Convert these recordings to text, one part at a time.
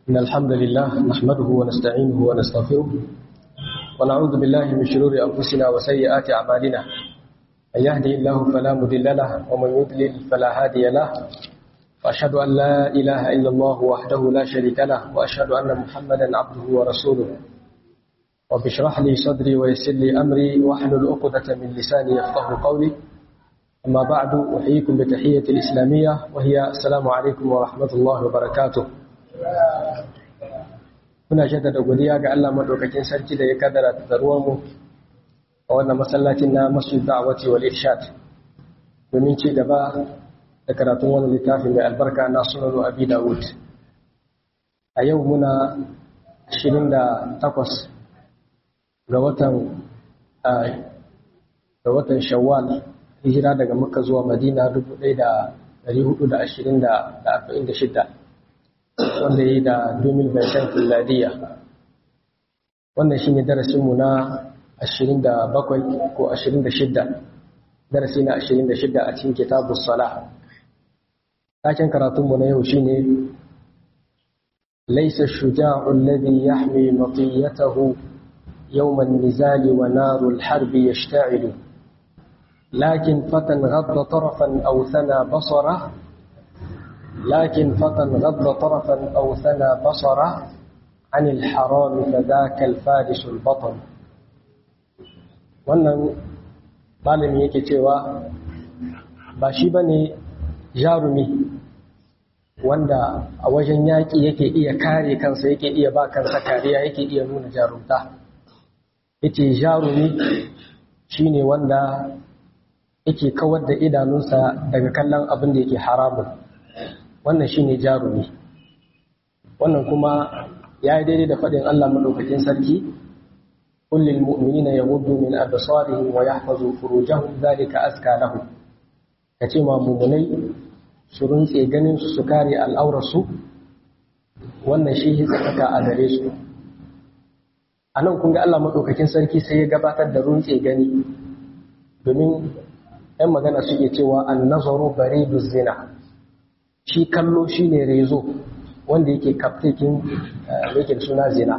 إن الحمد لله نحمده ونستعينه ونستغفره ونعوذ بالله من شرور أنفسنا وسيئات أعمالنا من يهدي الله فلا مضل له ومن يضلل فلا هادي له وأشهد أن لا إله إلا الله وحده لا شريك له وأشهد أن محمدا عبده ورسوله رب اشرح لي صدري ويسر لي أمري واحلل عقدة من لساني يفقه قولي أما بعد أحييكم بتحية الإسلامية وهي السلام عليكم ورحمة الله وبركاته muna jaddada godiya ga Allah madaukakin sarki da ya kaddara taruwar mu a wannan masallacin na Masjid Da'wati wal Irshad domin ci gaba da karatun wannan littafin mai albarka na Sunan Abi Dawud a yau muna 28 ga watan ga watan Shawwal hijira daga Makka zuwa Madina 1426 wanda ya yi da 2020 filadiya wannan shi ne darasinmu na 27 ko 26 darasi na 26 a cikin kitabun sala taken karatunmu na yau shi ne laisa shuja'u alladhi yahmi matiyatahu يوم النزال ونار الحرب يشتعل لكن فتى غض طرفا أو ثنى بصره لكن فتى غض طرفا أو ثنى بصره عن الحرام فذاك الفارس البطل wannan malami yake cewa ba shi ba ne jarumi wanda a wajen yaƙi yake iya kare kansa yake iya ba kansa kariya yake iya nuna jarumta yake jarumi shine wanda yake kawar da idanunsa daga kallon abin da yake haramun wannan shine jarumi wannan kuma ya yi daidai da faɗin Allah maɗaukakin sarki kullum mu'minina yaghuddu min absarihim wa yahfazu furujahum dhalika azka lahum kace ma mu'minai su runtse ganin su su kare al'aurarsu wannan shi tsaka a gare su anan kun ga Allah maɗaukakin sarki sai ya gabatar da runtse gani domin 'yan magana suke cewa an nazaru baridu zina shi kallo shi ne rezo wanda yake kaftekin yake suna zina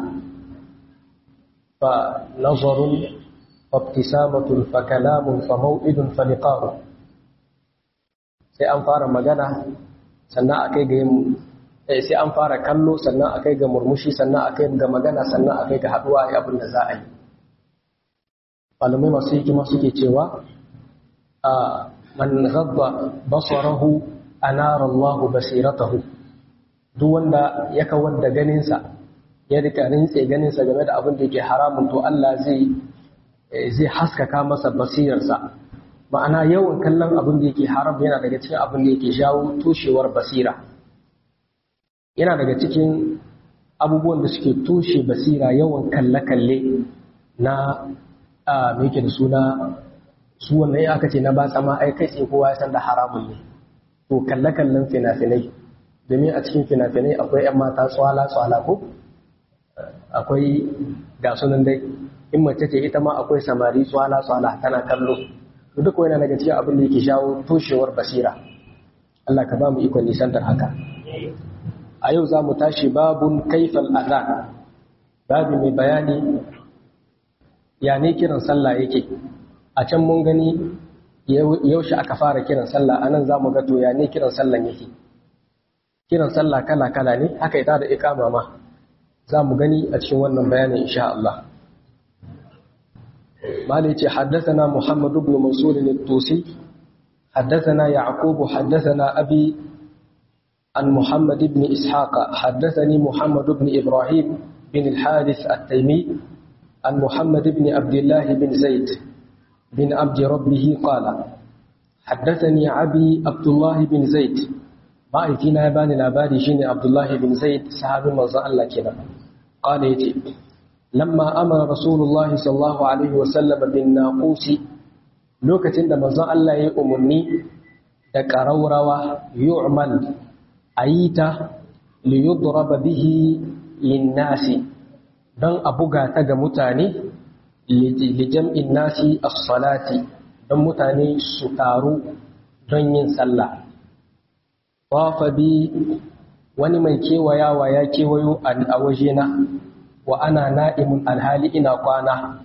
fa nazarun fabtisamatun fa kalamun fa mau'idun fa liqa'u sai an fara magana sannan akai ga yin sai an fara kallo sannan akai ga murmushi sannan akai ga magana sannan akai ga haduwa ai abin da za a yi malamai masu hikima suke cewa a man ghadda basarahu anara Allahu basiratahu duk wanda ya kawar da ganinsa ya rika rintse ganinsa game da abin da yake haramun to Allah zai zai haskaka masa basirarsa ma'ana yawan kallon abin da yake haram yana daga cikin abin da yake jawo toshewar basira yana daga cikin abubuwan da suke toshe basira yawan kalle-kalle na a me yake da suna su wannan aka ce na ba tsama ai kai tsaye kowa ya san da haramun ne to kalle-kallen fina-finai domin a cikin fina-finai akwai 'yan mata tswala-tswala ko akwai ga sunan dai in mace ce ita ma akwai samari tswala-tswala tana kallo to duk wani daga cikin abin da yake shawo toshewar basira Allah ka ba mu ikon nisantar haka a yau za mu tashi babun kaifal azan babu mai bayani ya ne kiran sallah yake a can mun gani yaushe aka fara kiran sallah anan za mu ga to ya ne kiran sallan yake kiran sallah kala-kala ne haka ita da ikama ma za mu gani a cikin wannan bayanin insha Allah malai ce haddathana Muhammad ibn Mansur al-Tusi haddathana Yaqub haddathana Abi an Muhammad ibn Ishaq haddathani Muhammad ibn Ibrahim bin al-Harith at-Taymi an Muhammad ibn Abdullah bin Zaid بن عبد ربه قال حدثني أبي عبد الله بن زيد ما يتينا يباني لاباري شيني عبد الله بن زيد صحابي مرضى الله كنا قال يتي لما أمر رسول الله صلى الله عليه وسلم بالناقوس لوكتين دا مرضى الله يأمني دا كروروا يعمل أيتا ليضرب به للناس دان أبوغا تغا متاني lijam'in nasi as-salati don mutane su taru don yin sallah wafa bi wani mai kewayawa ya kewayo a wajena wa ana na'imun alhali ina kwana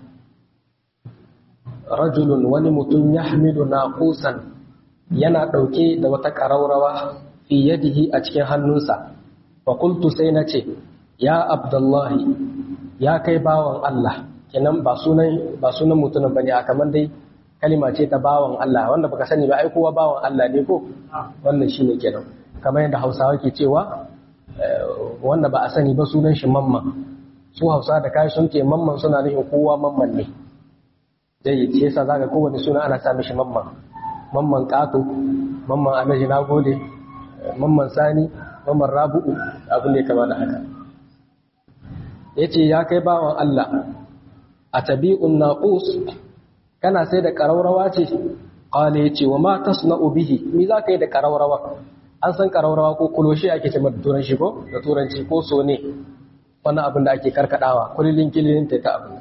rajulun wani mutum ya hamilu na kusan yana ɗauke da wata ƙaraurawa fi yadihi a cikin hannunsa fakultu sai na ce ya abdullahi ya kai bawan Allah kenan ba sunan ba sunan mutumin bane a kamar dai kalima ce ta bawan Allah wanda baka sani ba ai kowa bawan Allah ne ko wannan shine kenan kamar yadda Hausawa ke cewa wanda ba a sani ba sunan shi mamman su Hausa da kai sun ce mamman suna nufin kowa mamman ne dai shi yasa zaka kowane suna ana sa mishi mamman mamman kato mamman alaji nagode mamman sani mamman rabu'u abin da ya kama da haka yace ya kai bawan Allah a tabi'un naqus kana sai da ƙaraurawa ce ƙwale ya ce wa ma tasna'u bihi mi za ka yi da ƙaraurawa an san ƙaraurawa ko kuloshi ake ce mata turanci ko da turanci ko so ne wani abin da ake karkadawa kulilin kililin ta abin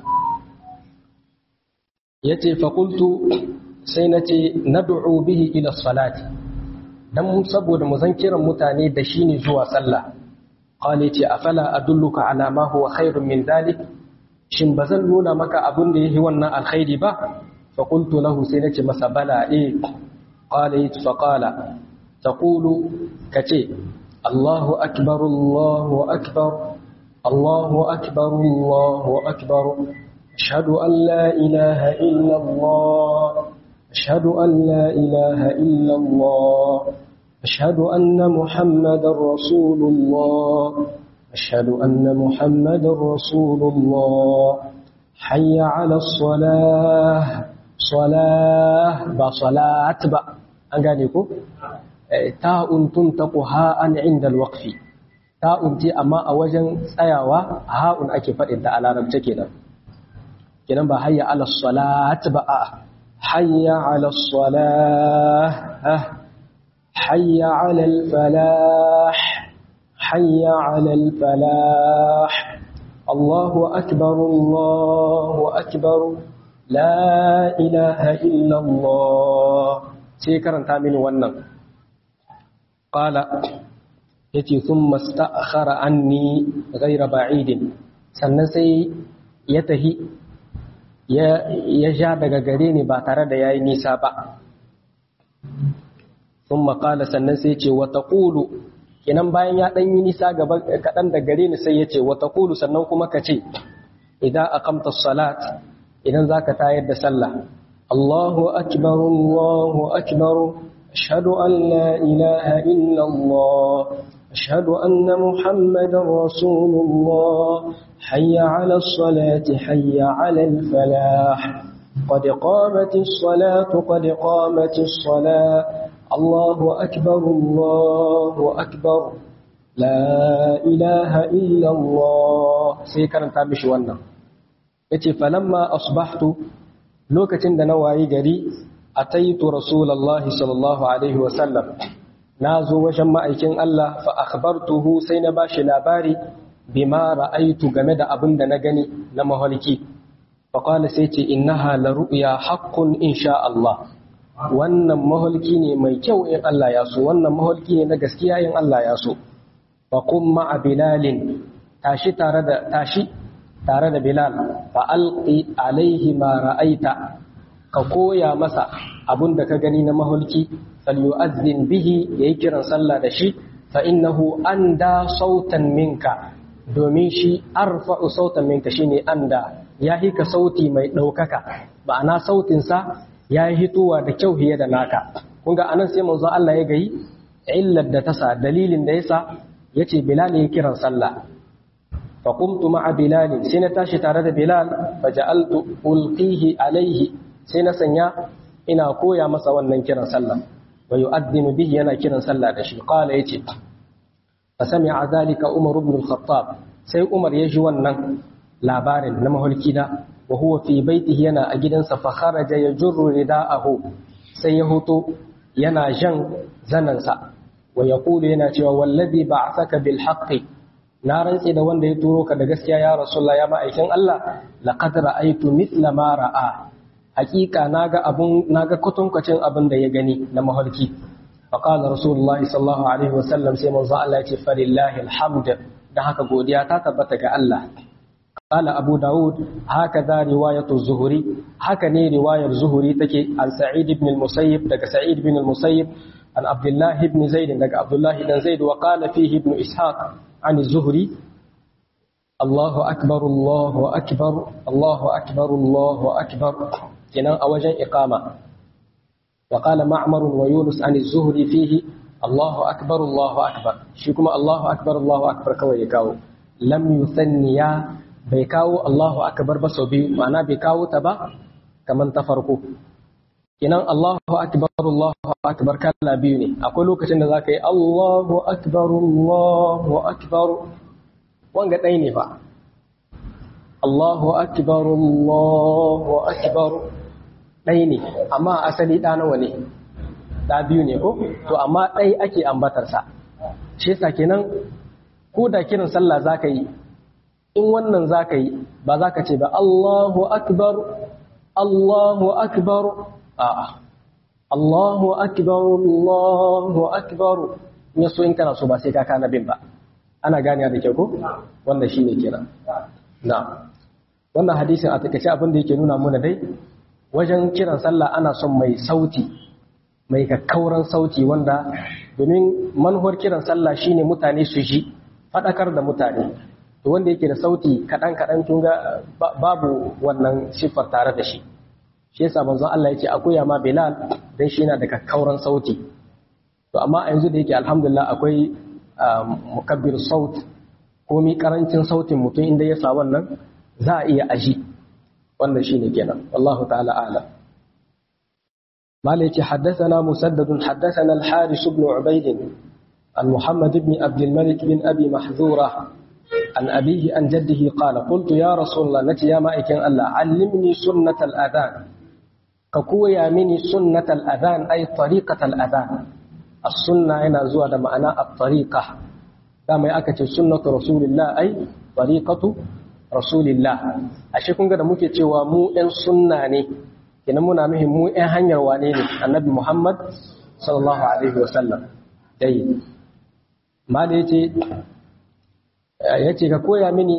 ya ce fakultu sai na ce na du'u bihi ila salati dan saboda mu zan kiran mutane da shi ne zuwa sallah ƙwale ce afala adulluka ala ma huwa khairun min dalik shin ba zan nuna maka abin da yake wannan alkhairi ba فقلت له سينك مسبلا إيه قال فقال تقول كتي الله أكبر الله أكبر الله أكبر الله أكبر أشهد أن لا إله إلا الله أشهد أن لا إله إلا الله أشهد أن محمد رسول الله أشهد أن محمد رسول الله حي على الصلاة salah ba salat ba an gane ko ta'un tuntaqu ha'an inda alwaqfi ta'un ce amma a wajen tsayawa ha'un ake faɗin da a larabce kenan kenan ba hayya ala salat ba a hayya ala salah hayya ala falah hayya ala falah Allahu akbar Allahu akbar La ilaha illallah sai karanta mini wannan. Ƙala ya ce sun masta'akhara anni gaira ba'idin sannan sai ya tahi ya ja daga gare ni ba tare da ya yi nisa ba. Sun maƙala sannan sai ce wata ƙulu kinan bayan ya ɗan yi nisa kaɗan da gare ni sai ya ce wata ƙulu sannan kuma ka ce idan akamta salat idan za ka tayar da sallah Allahu akbar Allahu akbar ashhadu an la ilaha illa Allah ashhadu anna muhammadar rasulullah hayya ala salati hayya ala falah قد قامت الصلاة قد قامت الصلاة الله أكبر الله أكبر لا إله إلا الله سيكرن تابش wannan. yace falamma asbahtu lokacin da na wayi gari ataitu rasulullahi sallallahu alaihi wa sallam nazo wajen ma'aikin Allah fa akhbartuhu sai na bashi labari bima ra'aitu game da abin da na gani na mahalki fa qala sai ce innaha la ru'ya haqqun insha Allah wannan mahalki ne mai kyau in Allah ya so wannan mahalki ne na gaskiya in Allah ya so fa qum ma'a bilalin tashi tare da tashi tare da Bilal fa alqi alaihi ma ra'aita ka koya masa abun da ka gani na mahulki falyu'azzin bihi yayi kiran sallah da shi fa innahu anda sautan minka domin shi arfa'u sautan minka shine anda ya hika sauti mai daukaka ma'ana sautin sa ya hitowa da kyau hiye da naka kun ga anan sai manzo Allah ya gayi illar da tasa dalilin da yasa yace Bilal ya kiran sallah فقمت مع بلال سنة تاشي تارد بلال فجعلت ألقيه عليه سنة سنيا إنا كويا مسا ونن كرا سلا ويؤذن به ينا كرا سلا دشي قال يتي فسمع ذلك عمر بن الخطاب سي عمر يجي ونن labarin na maholki da wa huwa fi baitihi yana a gidansa fa kharaja yajurru ridaahu sai ya hoto yana jan zanansa wa yaqulu yana cewa wallazi ba'athaka bil haqqi na rantse da wanda ya turo ka da gaskiya ya rasulullah ya ma'aikin Allah laqad ra'aytu mithla ma ra'a hakika naga abun naga kutunkwacin abin da ya gani na mahalki فقال رسول الله صلى الله عليه وسلم سيما الله فلله الحمد da haka godiya ta tabbata ga Allah قال أبو داود هكذا رواية الزهري هكذا رواية الزهري تكي عن سعيد بن المسيب دك سعيد بن المسيب عن عبد الله بن زيد دك عبد الله بن زيد وقال فيه ابن إسحاق عن الزهري الله أكبر الله أكبر الله أكبر الله أكبر كنا أوجن إقامة وقال معمر ويونس عن الزهري فيه الله أكبر الله أكبر شكما الله أكبر الله أكبر كوي يكاو لم يثنيا بيكاو الله أكبر بس بي معنى بيكاو تبا كمن تفرقوا kinan Allahu akbar Allahu akbar kala biyu ne akwai lokacin da zaka yi Allahu akbar Allahu akbar wanga ɗaya ne fa Allahu akbar Allahu akbar ɗaya ne amma asali ɗa nawa ne ɗa biyu ne ko to amma ɗaya ake ambatarsa shi yasa kenan ko da kiran sallah zaka yi in wannan zaka yi ba zaka ce ba Allahu akbar Allahu akbar a'a Allahu akbar Allahu akbar ne so in kana so ba sai ka kana bin ba ana gane da kyau ko wannan shine kenan na wannan hadisin a takaice abin da yake nuna mana dai wajen kiran sallah ana son mai sauti mai kakkauran sauti wanda domin manuwar kiran sallah shine mutane su ji fadakar da mutane to wanda yake da sauti kadan kadan kun ga babu wannan siffar tare da shi shi yasa manzon Allah ya ce akuya ma Bilal dan shi yana da kakkauran sauti to amma a yanzu da yake alhamdulillah akwai mukabbir saut komi karancin sautin mutum inda ya sa wannan za a iya aji wannan shine kenan wallahu ta'ala a'lam مالك حدثنا مسدد حدثنا الحارث بن عبيد عن محمد بن عبد الملك بن أبي محذورة عن أبيه عن جده قال قلت يا رسول الله نتي يا مائكين الله علمني سنة الأذان كقويا مني سنة الأذان أي طريقة الأذان السنة هنا زوى معنى الطريقة كما يأكد سنة رسول الله أي طريقة رسول الله أشيكم قد ممكن تشوى مو إن سنة kina muna nuhin mu ‘yan hanyar wane ne annabi Muhammad sallallahu Alaihi wasallam dai ma da ya ce ka koya mini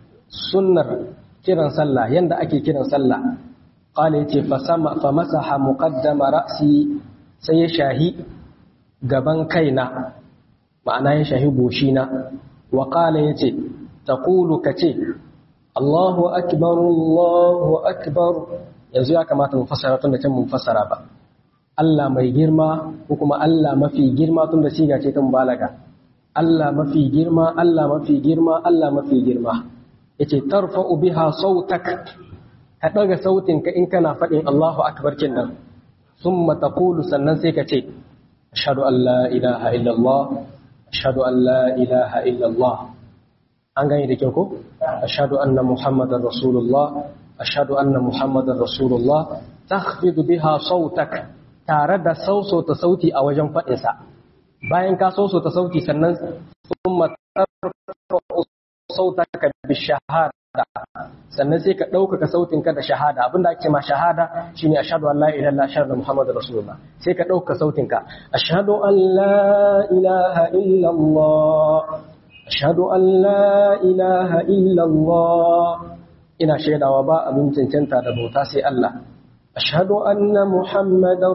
sunnar kiran sallah yadda ake kiran sallah ƙala ya ce fa masaha muqaddama ra'si sai ya shahi gaban kaina ma'ana ya shahi goshina wa ƙala ya ce ta ka ce Allahu akbar Allahu akbar yanzu ya kamata mu fassara tun da can mun fassara ba Allah mai girma ko kuma Allah mafi girma tun da siga ce ta mubalaga Allah mafi girma Allah mafi girma Allah mafi girma yace tarfa'u biha sautak ka daga sautin ka in kana fadin Allahu akbar kin nan thumma taqulu sannan sai ka ce ashhadu an la ilaha illallah ashhadu an la ilaha illallah an gane da kyau ko ashhadu anna muhammadar rasulullah ashhadu anna muhammadar rasulullah takhfidu biha sautak tare da sausauta sauti a wajen faɗin sa bayan ka sausauta sauti sannan thumma tarfa'u sautaka bi shahada sannan sai ka ɗaukaka sautin ka da shahada abinda ake ma shahada shine ashhadu an la ilaha illallah ashhadu muhammadar rasulullah sai ka ɗaukaka sautin ka ashhadu an la ilaha illallah ashhadu an la ilaha illallah ina shaidawa ba abin cancanta da bauta sai Allah ashhadu anna muhammadar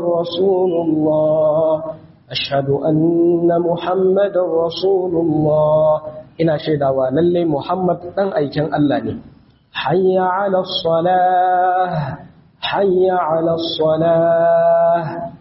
rasulullah ashhadu anna muhammadar rasulullah ina shaidawa lalle muhammad dan aikin Allah ne hayya ala salah hayya ala salah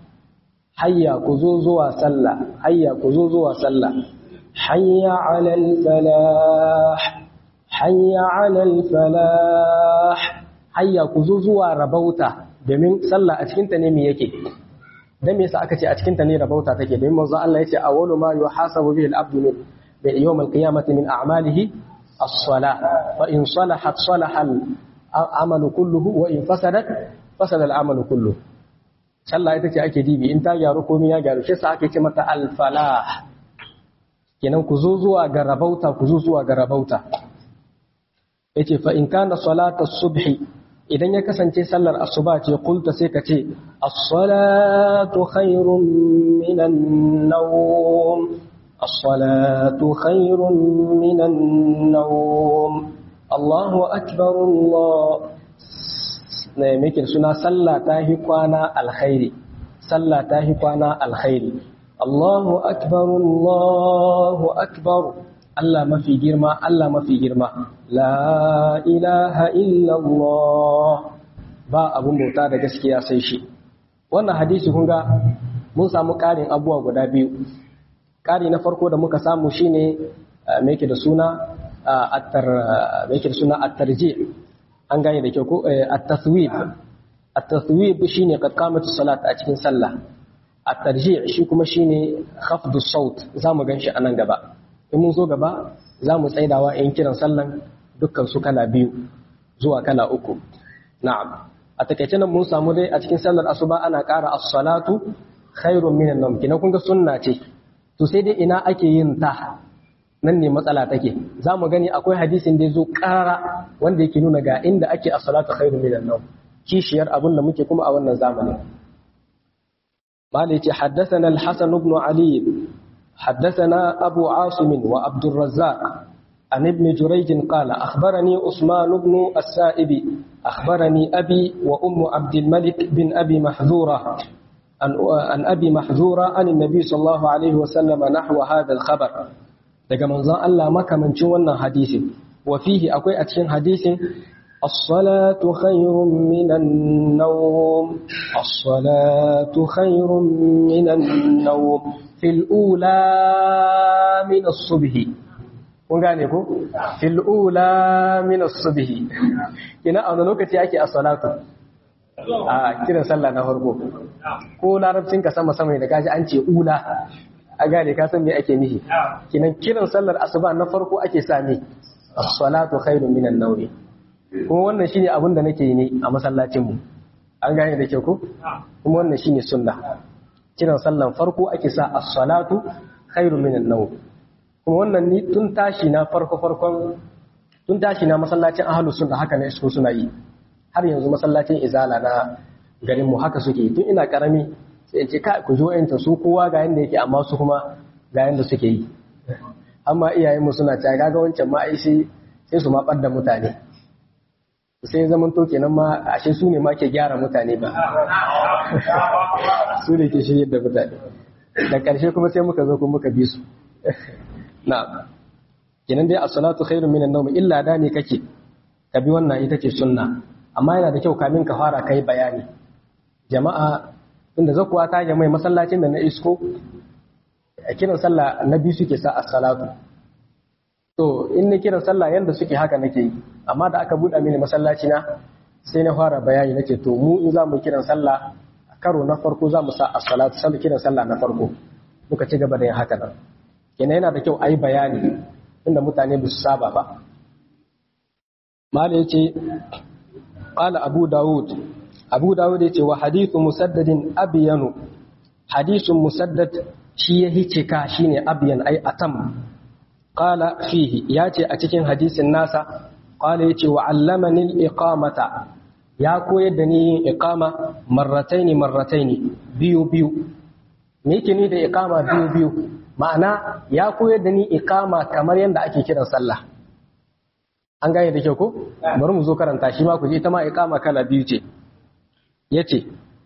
hayya ku zo zuwa sallah hayya ku zo zuwa sallah hayya ala al falah hayya alal falah hayya ku zo zuwa rabauta domin sallah a cikinta ne me yake dan me yasa aka ce a cikinta ne rabauta take domin manzo Allah yace awwalu ma yuhasabu bihi al-abdu min yawm al-qiyamati min a'malihi as-salah fa in salahat salaha al-amalu kulluhu wa in fasadat fasada al-amalu kulluhu sallah ita ce ake dibi in ta gyaru komai ya gyaru shi sa ake ce mata al-falah kenan ku zo zuwa ga rabauta ku zo zuwa ga rabauta yace fa in kana salata subhi idan ya kasance sallar asuba ce kulta sai ka ce as-salatu khairun minan nawm as-salatu khairun minan nawm Allahu akbar Allah ne muke suna sallah ta hi kwana alkhairi sallah ta hi kwana alkhairi Allahu akbar Allahu akbar Allah mafi girma Allah mafi girma la ilaha illallah ba abun bauta da gaskiya sai shi wannan hadisi kun ga mun samu ƙarin abubuwa guda biyu ƙari na farko da muka samu shine me yake da suna attar me yake da suna attarji an gane da kyau ko at-taswib at-taswib shine qad qamat salat a cikin sallah at-tarji shi kuma shine khafdu saut zamu ganshi anan gaba in mun zo gaba zamu tsaidawa in kiran sallan dukkan su kala biyu zuwa kala uku na'am a takaice nan mun samu dai a cikin sallar asuba ana ƙara as-salatu khairun minan nawm kina kun ga sunna ce to sai dai ina ake yin ta nan ne matsala take za mu gani akwai hadisin da ya zo ƙara wanda yake nuna ga inda ake a salatu khairu minan nawm kishiyar abin da muke kuma a wannan zamanin malai ce haddathana al-hasan ibn ali haddathana abu asim wa abd الرزاق عن ابن جريج قال أخبرني عثمان بن السائب أخبرني أبي وأم عبد الملك بن أبي محذورة عن أبي محذورة عن النبي صلى الله عليه وسلم نحو هذا الخبر daga manzon Allah makamancin wannan hadisin wa fihi akwai a cikin hadisin as-salatu khayrun minan nawm as-salatu khayrun minan nawm fil ula min as-subhi kun gane ko fil ula min as-subhi kina a wani lokaci ake as-salatu a kiran sallah na farko ko larabcin ka sama sama da kaji an ce ula a gane ka san me ake nihi kinan kiran sallar asuba na farko ake sa ne as-salatu khairun minan nawm kuma wannan shine abin da nake yi ne a masallacin mu an gane da ke ko kuma wannan shine sunna kiran sallan farko ake sa as-salatu khairun minan nawm kuma wannan ni tun tashi na farko farkon tun tashi na masallacin ahlus sunna haka ne su suna yi har yanzu masallacin izala na garin mu haka suke tun ina karami sai ce ka ku jo yanta su kowa ga yanda yake amma su kuma ga yanda suke yi amma iyayenmu suna cewa kaga wancan ma ai sai sai su ma da mutane sai zaman to kenan ma ashe su ne ma ke gyara mutane ba su ne ke shirye da mutane da ƙarshe kuma sai muka zo kuma muka bi su na kenan dai as-salatu khairun minan nawm illa da ne kake ka bi wannan ita ce sunna amma yana da kyau kamin ka fara kai bayani jama'a inda zakuwa ta mai masallacin da na isko a kiran sallah na biyu suke sa as-salatu to in na kiran sallah yanda suke haka nake yi amma da aka buɗa mini masallaci na sai na fara bayani nake to mu in za mu kiran sallah karo na farko za mu sa as-salatu sai kiran sallah na farko muka ci gaba da yin haka nan kenan yana da kyau a yi bayani inda mutane ba su saba ba mala yace qala abu daud abu dawud ya ce wa hadithu musaddadin abiyanu hadithun musaddad shi ya hicika shine abiyan ai atam qala fihi ya ce a cikin hadisin nasa qala yace wa allamani al-iqamata ya koyar da ni yin iqama marrataini marrataini biyu biyu me yake ni da iqama biyu biyu ma'ana ya koyar da ni iqama kamar yadda ake kiran sallah an gane da kyau ko bari mu zo karanta shi ma ku ji ita ma iqama kala biyu ce yace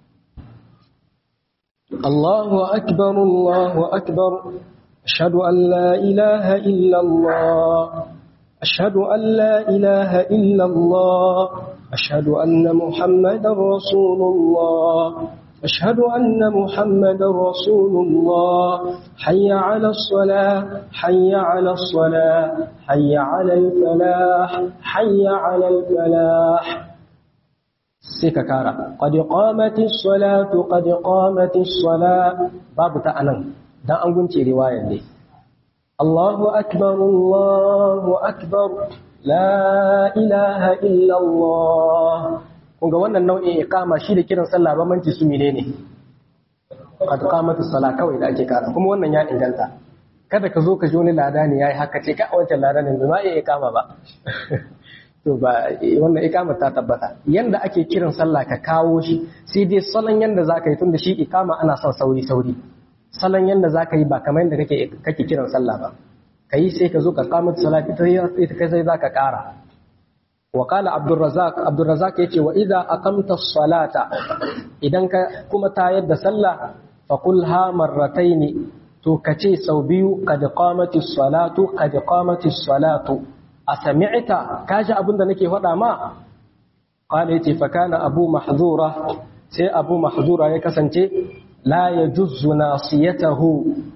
Allahu akbar Allahu akbar ashhadu an la ilaha illa Allah ashhadu an la ilaha illa Allah ashhadu anna muhammadar rasulullah أشهد أن محمد رسول الله حي على الصلاة حي على الصلاة حي على الفلاح حي على الفلاح سيكا كارا قد قامت الصلاة قد قامت الصلاة باب تأنن دا أنقنتي رواية لي الله أكبر الله أكبر لا إله إلا الله kun ga wannan nau'in iqama shi da kiran sallah bambanci su menene qad qamatu salah kawai da ake kara kuma wannan ya inganta kada ka zo ka ji wani lada ne yayi haka ce ka wancan lada ne ba iya iqama ba to to ba wannan ikama ta tabbata yanda ake kiran sallah ka kawo shi sai dai salon yanda zaka yi tunda shi ikama ana son sauri sauri salon yanda zaka yi ba kamar yanda kake kake kiran sallah ba kai sai ka zo ka kamata salat ita ita kai sai zaka kara wa qala abdurrazzaq abdurrazzaq yace wa idza aqamta as-salata idan ka kuma tayar da sallah fa qul ha marrataini to kace sau biyu qad qamati as-salatu qad qamati as-salatu asami'ta kaji abinda nake faɗa ma qala yace fa kana abu mahzura sai abu mahzura ya kasance la yajuzzu nasiyatahu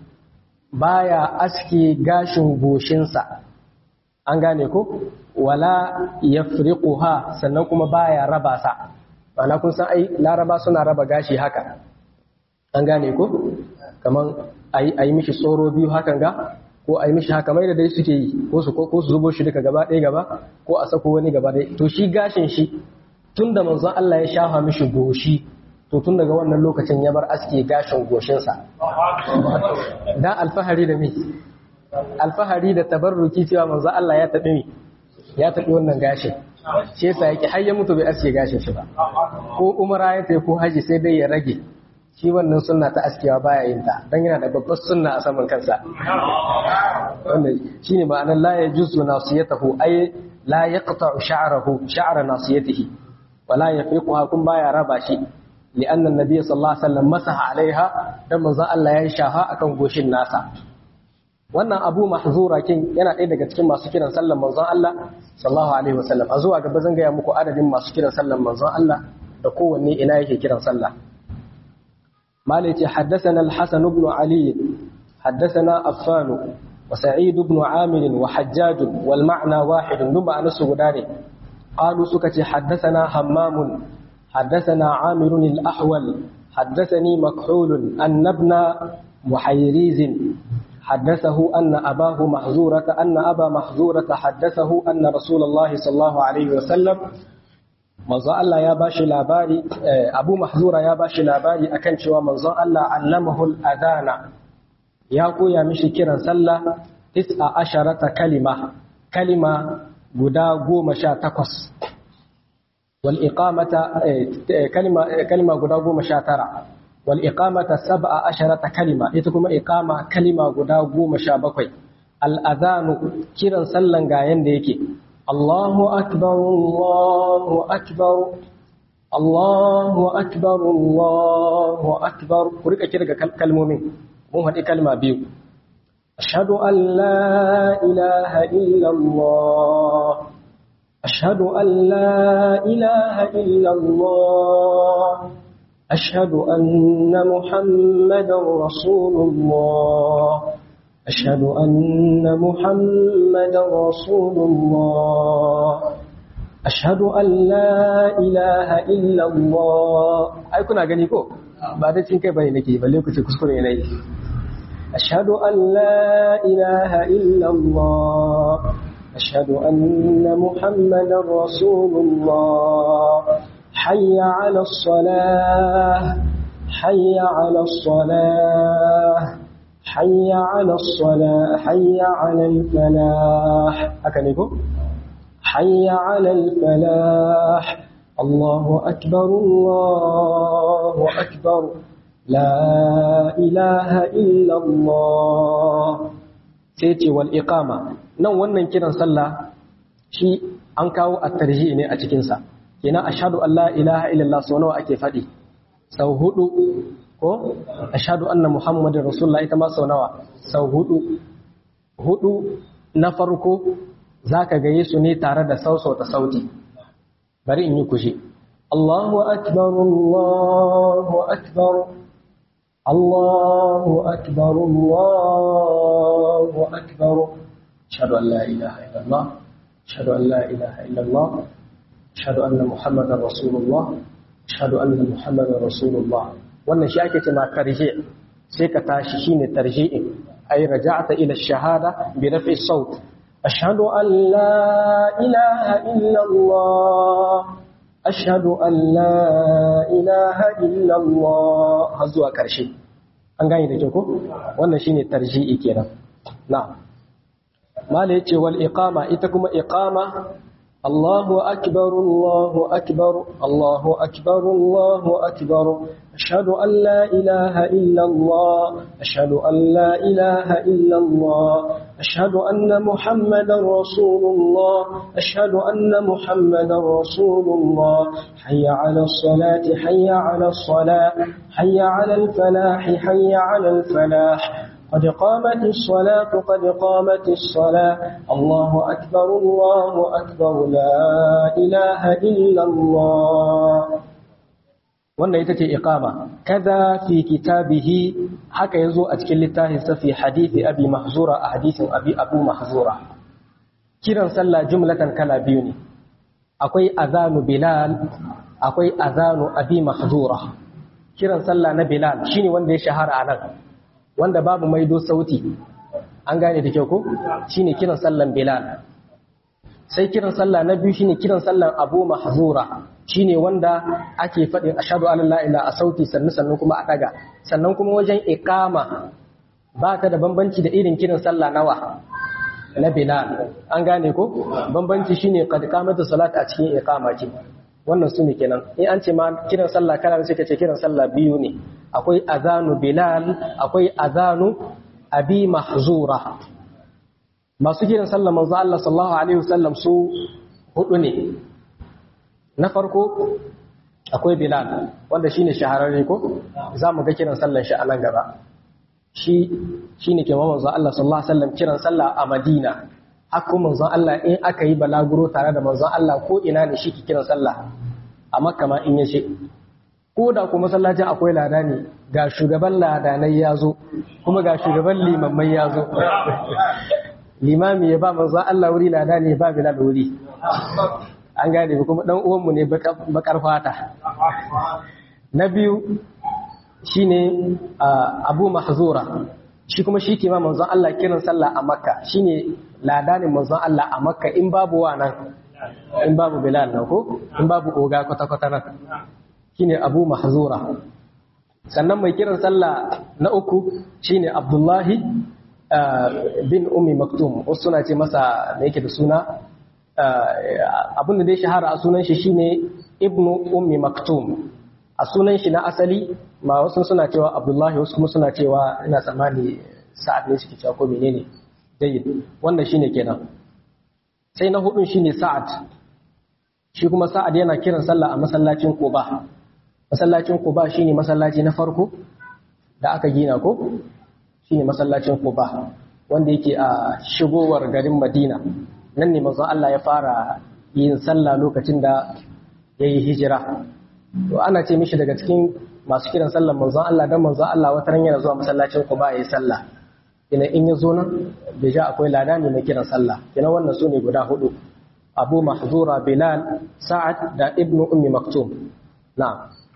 baya aski gashin goshinsa an gane ko wala yafriquha sannan kuma baya raba sa ana kun san ai laraba suna raba gashi haka an gane ko kaman ayi ayi mishi tsoro biyu hakan ga ko ayi mishi haka mai da dai suke yi ko su ko su zubo shi duka gaba ɗaya gaba ko a sako wani gaba ɗaya to shi gashin shi tunda manzon Allah ya shafa mishi goshi to tun daga wannan lokacin ya bar aske gashin goshinsa dan alfahari da mi alfahari da tabarruki cewa manzo Allah ya taɓi mi ya taɓi wannan gashin shi yasa yake har ya mutu bai aske gashin shi ba ko umara ya tafi ko haji sai dai ya rage shi wannan sunna ta askewa baya yin ta dan yana da babbar sunna a saman kansa wannan shine ma'anar la yajuzu nasiyatahu ay la yaqta'u sha'rahu sha'ra nasiyatihi wala yafiquha kun baya raba shi لأن النبي صلى الله عليه وسلم مسح عليها dan manzon Allah ya shafa akan goshin nasa wannan Abu Mahzura kin yana ɗaya daga cikin masu kiran sallan manzon Allah sallallahu alaihi wasallam a zuwa gaba zan gaya muku adadin masu kiran sallan manzon Allah da kowanne ina yake kiran sallah malai ce haddathana al-Hasan ibn Ali haddathana Affan wa Sa'id ibn Amir wa Hajjaj wal ma'na wahid dun ma'anasu guda ne qalu suka ce haddathana Hammam حدثنا عامر الأحول حدثني مكحول أن ابن محيريز حدثه أن أباه محزورة أن أبا محزورة حدثه أن رسول الله صلى الله عليه وسلم manzon Allah ya bashi labari Abu Mahzura ya bashi labari akan cewa manzon Allah allamahu al-adana ya koya mishi kiran sallah tis'a asharata kalima kalima guda goma sha takwas والإقامة كلمة كلمة غدا غوما شاترا والإقامة سبع عشرة كلمة يتكما إقامة كلمة غدا غوما شابكوي الأذان كيران سلن غاين ديكي الله أكبر الله أكبر الله أكبر الله أكبر كوريكا كيرا كلمومين مو هدي كلمة بيو أشهد أن لا إله إلا الله أشهد أن لا إله إلا الله أشهد أن محمدا رسول الله أشهد أن محمدا رسول الله أشهد أن لا إله إلا الله أي كنا غنيكو بعد تنكي بني نكي بل يكو تكسكري إليه أشهد أن لا إله إلا الله أشهد أن محمدا رسول الله حي على الصلاة حي على الصلاة حي على الصلاة حي على الفلاح أكنكم حي على الفلاح الله أكبر الله أكبر لا إله إلا الله سيتي والإقامة nan wannan kiran sallah shi an kawo a tarji ne a cikinsa kenan ashhadu an la ilaha illallah sau nawa ake faɗi sau hudu ko ashhadu anna muhammadin rasulullah ita ma sau nawa sau hudu hudu na farko zaka gaye su ne tare da sausauta sauti bari in yi kushi Allahu akbar Allahu akbar Allahu akbar Allahu akbar أشهد أن لا إله إلا الله أشهد أن لا إله إلا الله أشهد أن محمدا رسول الله أشهد أن محمدا رسول الله wannan shi ake cewa tarji sai ka tashi shine tarji'in ay raja'ta ila ash-shahada bi raf'i as-sawt ashhadu an la ilaha illa Allah ashhadu an la ilaha illa Allah har zuwa karshe an gane da ko wannan shine tarji'i kenan na'am mala yace wal iqama ita kuma iqama الله أكبر الله أكبر الله أكبر الله أكبر أشهد أن لا إله إلا الله أشهد أن لا إله إلا الله أشهد أن محمدا رسول الله أشهد أن محمدا رسول الله حي على الصلاة حي على الصلاة حي على الفلاح حي على الفلاح قد قامت الصلاة قد قامت الصلاة الله أكبر الله أكبر لا إله إلا الله wannan ita ce iqama kaza fi kitabihi haka yazo a cikin littafin sa fi hadisi abi mahzura a hadisin abi abu mahzura kiran sallah jumlatan kala biyu ne akwai azanu bilal akwai azanu abi mahzura kiran sallah na bilal shine wanda ya shahara a nan wanda babu maido sauti an gane da kyau ko shine kiran sallan bilal sai kiran sallah na biyu shine kiran sallan abu mahzura shine wanda ake faɗin ashhadu an la ilaha a sauti sannan sannan kuma a daga sannan kuma wajen iqama ba ta da bambanci da irin kiran sallah nawa na bilal an gane ko bambanci shine qad qamatu salat a cikin iqama ce wannan su ne kenan in an ce ma kiran sallah kana sai ka ce kiran sallah biyu ne akwai azanu bilal akwai azanu abi mahzura masu kiran sallah manzo Allah sallallahu alaihi wasallam su hudu ne na farko akwai bilal wanda shine shahararre ko za mu ga kiran sallan shi a nan gaba shi shine ke manzo Allah sallallahu alaihi wasallam kiran sallah a Madina haka manzon Allah in aka yi balaguro tare da manzon Allah ko ina ne shi ke kiran sallah a makka ma in yace ko da kuma masallacin akwai lada ne ga shugaban ladanai ya zo kuma ga shugaban limammai ya zo limami ya ba manzon Allah wuri lada ne ba bilal wuri an gane kuma dan uwanmu ne bakar fata na biyu shine abu mahzura shi kuma shi ke ma manzon Allah kiran sallah a makka shine ladanin manzon Allah a makka in babu wa nan in babu bilal nan ko in babu oga kwata-kwata nan shine abu mahzura sannan mai kiran sallah na uku shine abdullahi bin ummi maktum wasu suna ce masa da yake da suna abin da dai shahara a sunan shi shine ibnu ummi maktum a sunan shi na asali ma wasu suna cewa abdullahi wasu kuma suna cewa ina tsammani sa'ad ne suke cewa ko menene jayyid wannan shine kenan sai na hudun shine sa'ad shi kuma sa'ad yana kiran sallah a masallacin quba masallacin quba shine masallaci na farko da aka gina ko shine masallacin quba wanda yake a shigowar garin madina nan ne manzon Allah ya fara yin sallah lokacin da yayi hijira to ana ce mishi daga cikin masu kiran sallar manzon Allah dan manzon Allah wata ran yana zuwa masallacin Quba yayi sallah ina in ya zo nan ja akwai lada ne mai kiran sallah kina wannan sune guda hudu Abu Mahzura Bilal Sa'ad da Ibn Ummi Maktum na'am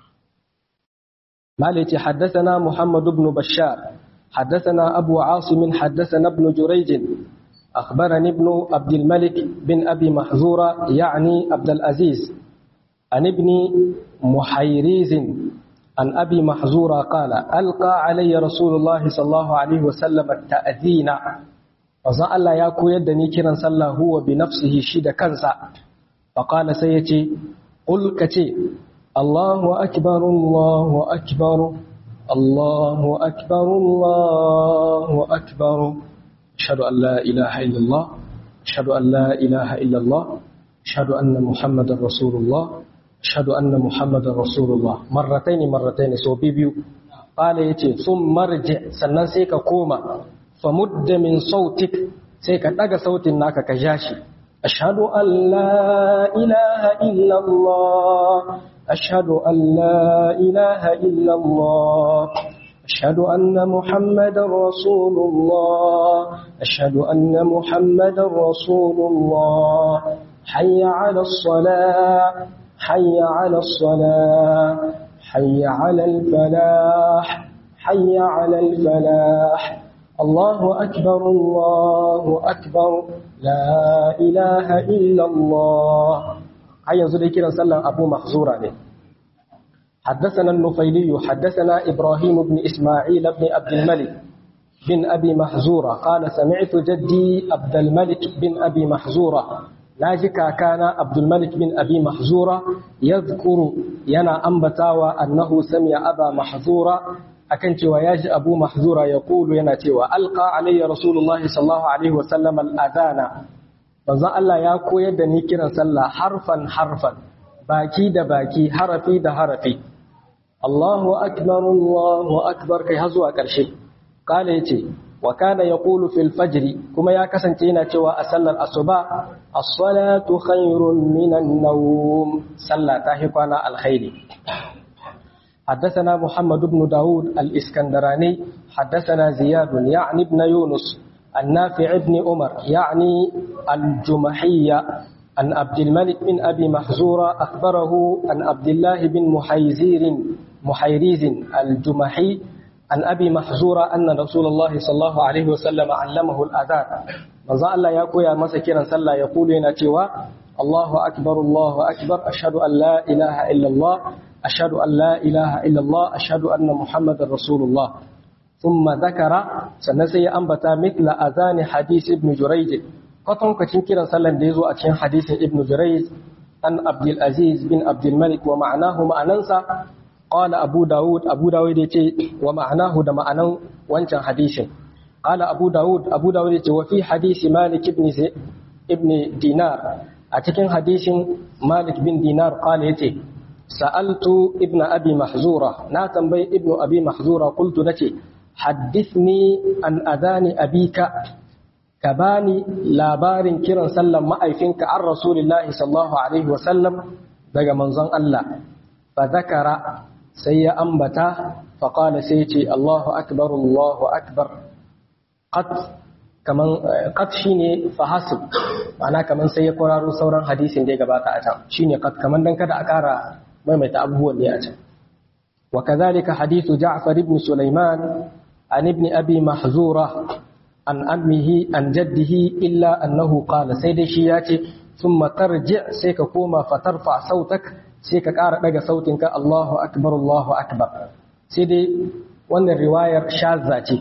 مالك حدثنا محمد بن بشار حدثنا أبو عاصم حدثنا ابن جريج أخبرني ابن عبد الملك بن أبي محزورة يعني عبد العزيز عن ابن محيريز عن أبي محزورة قال ألقى علي رسول الله صلى الله عليه وسلم التأذين وزن الله يكو يدني كرا صلى هو بنفسه شد كنسا فقال سيتي قل كتي الله أكبر الله أكبر الله أكبر الله أكبر أشهد أن لا إله إلا الله أشهد أن لا إله إلا الله أشهد أن محمد رسول الله أشهد أن محمد رسول الله مرتين مرتين سو بيبيو قال يتي ثم مرجع sannan sai ka koma famud min sautik sai ka daga sautin naka ka jashi ashhadu an la ilaha illa Allah ashhadu an la ilaha illa Allah أشهد أن محمد رسول الله أشهد أن محمد رسول الله حي على الصلاة حي على الصلاة حي على الفلاح حي على الفلاح الله أكبر الله أكبر لا إله إلا الله هيا ذكر صلى أبو مخزورة حدثنا النفيلي حدثنا إبراهيم بن إسماعيل بن عبد الملك بن أبي محزورة قال سمعت جدي عبد الملك بن أبي محزورة naji kakana Abdul Malik bin Abi Mahzura yadhkuru yana ambatawa annahu sami'a Aba Mahzura akan cewa yaji Abu Mahzura ya kulu yana cewa alqa alayya Rasulullah sallallahu alaihi wasallam al-adana manzon Allah ya koyar da ni kiran sallah harfan harfan baki da baki harafi da harafi Allahu akbar Allahu akbar kai har zuwa ƙarshe kala yace wa kana yaqulu fil fajr kuma ya kasance yana cewa a sallar asuba as-salatu khairun minan nawm sallah ta hi kwana alkhairi حدثنا محمد بن داود الإسكندراني حدثنا زياد يعني ابن يونس النافع بن عمر يعني الجمحية عن عبد الملك بن أبي محزورة أخبره عن عبد الله بن محيزير محيريز الجمحي عن أبي محزورة أن رسول الله صلى الله عليه وسلم علمه الأذان manzo Allah ya koya masa kiran sallah ya kulu yana cewa Allahu akbar Allahu akbar ashhadu an la ilaha illa Allah ashhadu an la ilaha illa Allah ashhadu anna Muhammadar Rasulullah thumma dhakara sannan sai ya ambata mithla azani hadith ibn Jurayj kwatankwacin kiran sallan da yazo a cikin hadisin ibn Jurayj an Abdul Aziz bin Abdul Malik wa ma'anahu ma'anansa qala Abu Dawud Abu Dawud yace wa ma'anahu da ma'anan wancan hadisin قال أبو داود أبو داود وفي حديث مالك بن ابن دينار أتكن حديث مالك بن دينار قال يتي سألت ابن أبي محزورة ناتم بي ابن أبي محزورة قلت لتي حدثني عن أذان أبيك كباني لابار كرا سلم ما أيفنك عن رسول الله صلى الله عليه وسلم دقى منظن الله فذكر سي أنبتا فقال سيتي الله أكبر الله أكبر qat kaman qat shine fahasib ma'ana kaman sai ya kwararo sauran hadisin da ya gabata a can shine qat kaman dan kada a ƙara maimaita abubuwan ne a can wa kadhalika hadithu Ja'far ibn Sulaiman an ibn Abi Mahzura an ammihi an jaddihi illa annahu qala sai dai shi ya ce thumma tarji sai ka koma fatarfa sautak sai ka ƙara daga sautinka Allahu akbar Allahu akbar sai dai wannan riwayar shazza ce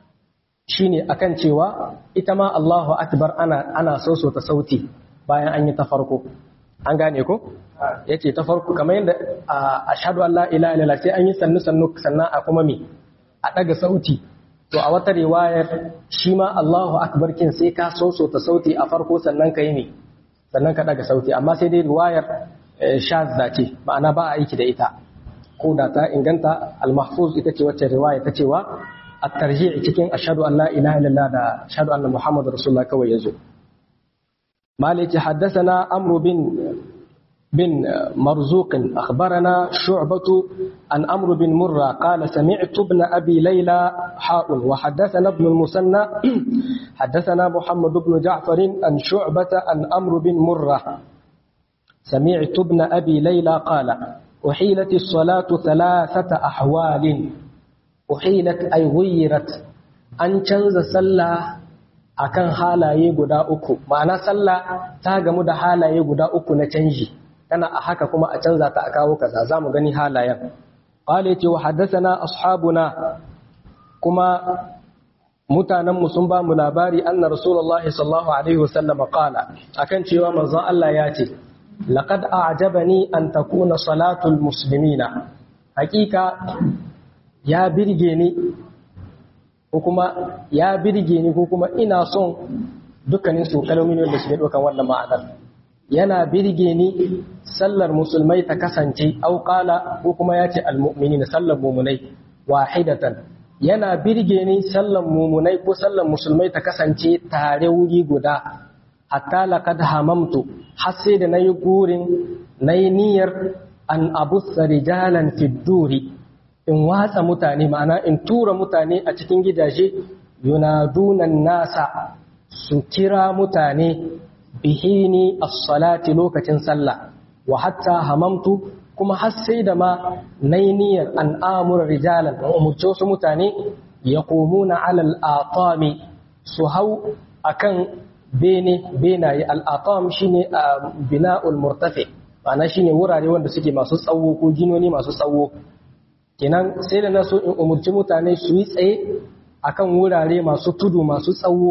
shine akan cewa ita ma Allahu akbar ana ana soso ta sauti bayan an yi ta farko an gane ko yace ta farko kamar yadda ashhadu an la ilaha illallah sai an yi sannu sannu sannan a kuma me a daga sauti to a wata riwayar shi ma Allahu akbar kin sai ka soso ta sauti a farko sannan ka yi me sannan ka daga sauti amma sai dai riwayar shazza ce ma'ana ba a aiki da ita ko da ta inganta al-mahfuz ita ce wacce riwaya ta cewa الترجيع cikin ashhadu an la ilaha illallah da ashhadu anna muhammadar rasulullah kawai yazo maliki haddathana amru bin bin marzuq akhbarana shu'batu an amru bin murra qala sami'tu ibn abi layla ha'un wa haddathana ibn al-musanna haddathana muhammad ibn ja'far an shu'bata an amru bin murra سمعت ابن أبي ليلى قال أحيلت الصلاة ثلاثة أحوال uhilat ay ghuyirat an canza sallah akan halaye guda uku ma'ana sallah ta gamu da halaye guda uku na canji tana a haka kuma a canza ta a kawo kaza zamu gani halayen qala yace wa haddathana ashabuna kuma mutanen mu sun ba mu labari anna rasulullahi sallallahu alaihi wasallam qala akan cewa manzon Allah ya ce laqad a'jabani an takuna salatul muslimina hakika ya birge ni ko kuma ya birge ni ko kuma ina son dukkanin su kalmomin da suke ɗaukan wannan ma'anar yana birge ni sallar musulmai ta kasance auƙala ko kuma ya ce almu'minina sallar mumunai wahidatan yana birge ni sallar mumunai ko sallar musulmai ta kasance tare wuri guda hatta laqad hamamtu har sai da nayi gurin nayi niyyar an abussa rijalan fid duri in watsa mutane ma'ana in tura mutane a cikin gidaje yunadunan nasa su kira mutane bihini as-salati lokacin sallah wa hatta hamamtu kuma har sai da ma nainiyar an amura rijalan umurce su mutane yaqumuna ala al-aqami su hau akan bene benaye al-aqam shine bina'ul murtafi ma'ana shine wurare wanda suke masu tsawo ko ginoni masu tsawo kenan sai da na so in umurci mutane su yi tsaye akan wurare masu tudu masu tsawo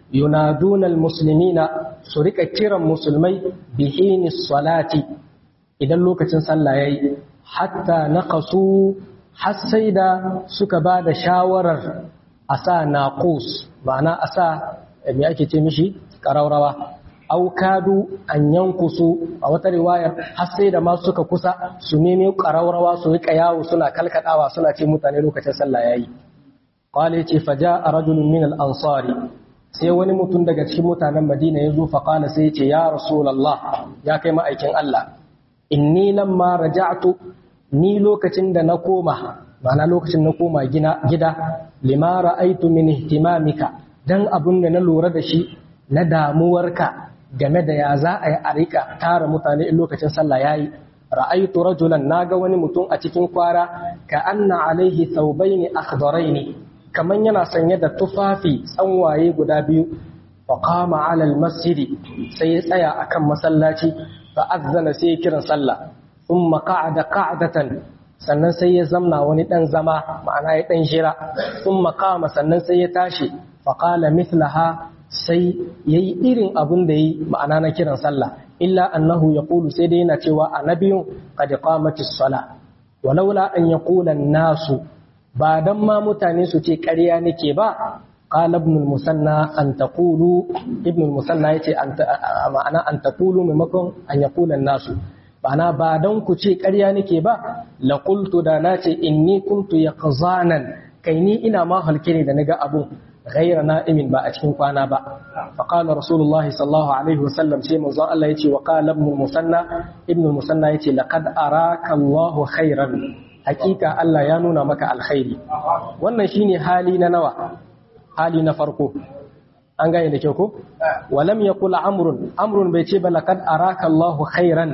yunaduna almuslimina su rika kiran musulmai bihini salati idan lokacin sallah yayi hatta naqasu har sai da suka ba da shawarar a sa naqus ma'ana a sa me ake ce mishi ƙaraurawa au kadu an yankusu a wata riwayar har sai da ma suka kusa su nemi ƙaraurawa su rika yawo suna kalkadawa suna ce mutane lokacin sallah yayi qala yace faja rajulun min al-ansari sai wani mutum daga cikin mutanen Madina ya zo fa qala sai yace ya rasulullah ya kai ma'aikin Allah inni lamma raja'tu ni lokacin da na koma ma'ana lokacin na koma gida lima ra'aitu min ihtimamika dan abun da na lura da shi na damuwarka game da ya za a yi a rika tara mutane in lokacin sallah yayi ra'aitu rajulan naga wani mutum a cikin kwara ka anna alaihi thawbaini akhdaraini kaman yana sanye da tufafi tsanwaye guda biyu fa qama ala almasjidi sai ya tsaya akan masallaci fa azzana sai kiran sallah thumma qa'ada qa'datan sannan sai ya zamna wani dan zama ma'ana ya dan jira thumma qama sannan sai ya tashi fa qala mithlaha sai yayi irin abin da yi ma'ana na kiran sallah illa annahu yaqulu sai dai yana cewa annabiyun qad qamatis sala walaula an yaqula nasu ba dan ma mutane su ce ƙarya nake ba qala ibn al-musanna an taqulu ibn al-musanna yace ma'ana an taqulu maimakon an yaqula nasu bana ba dan ku ce ƙarya nake ba la qultu da nace inni kuntu yaqzanan kai ni ina ma halke ne da naga abun غير نائم با أتكين قوانا با فقال رسول الله صلى الله عليه وسلم شيء موضوع الله يتي وقال ابن المثنى ابن المثنى يتي لقد أراك الله خيرا حقيقة الله يانونا مك الخير wannan shine hali na nawa hali na farko an gane da kyau ko walam yaqul amrun amrun bai ce ba laqad araka Allahu khairan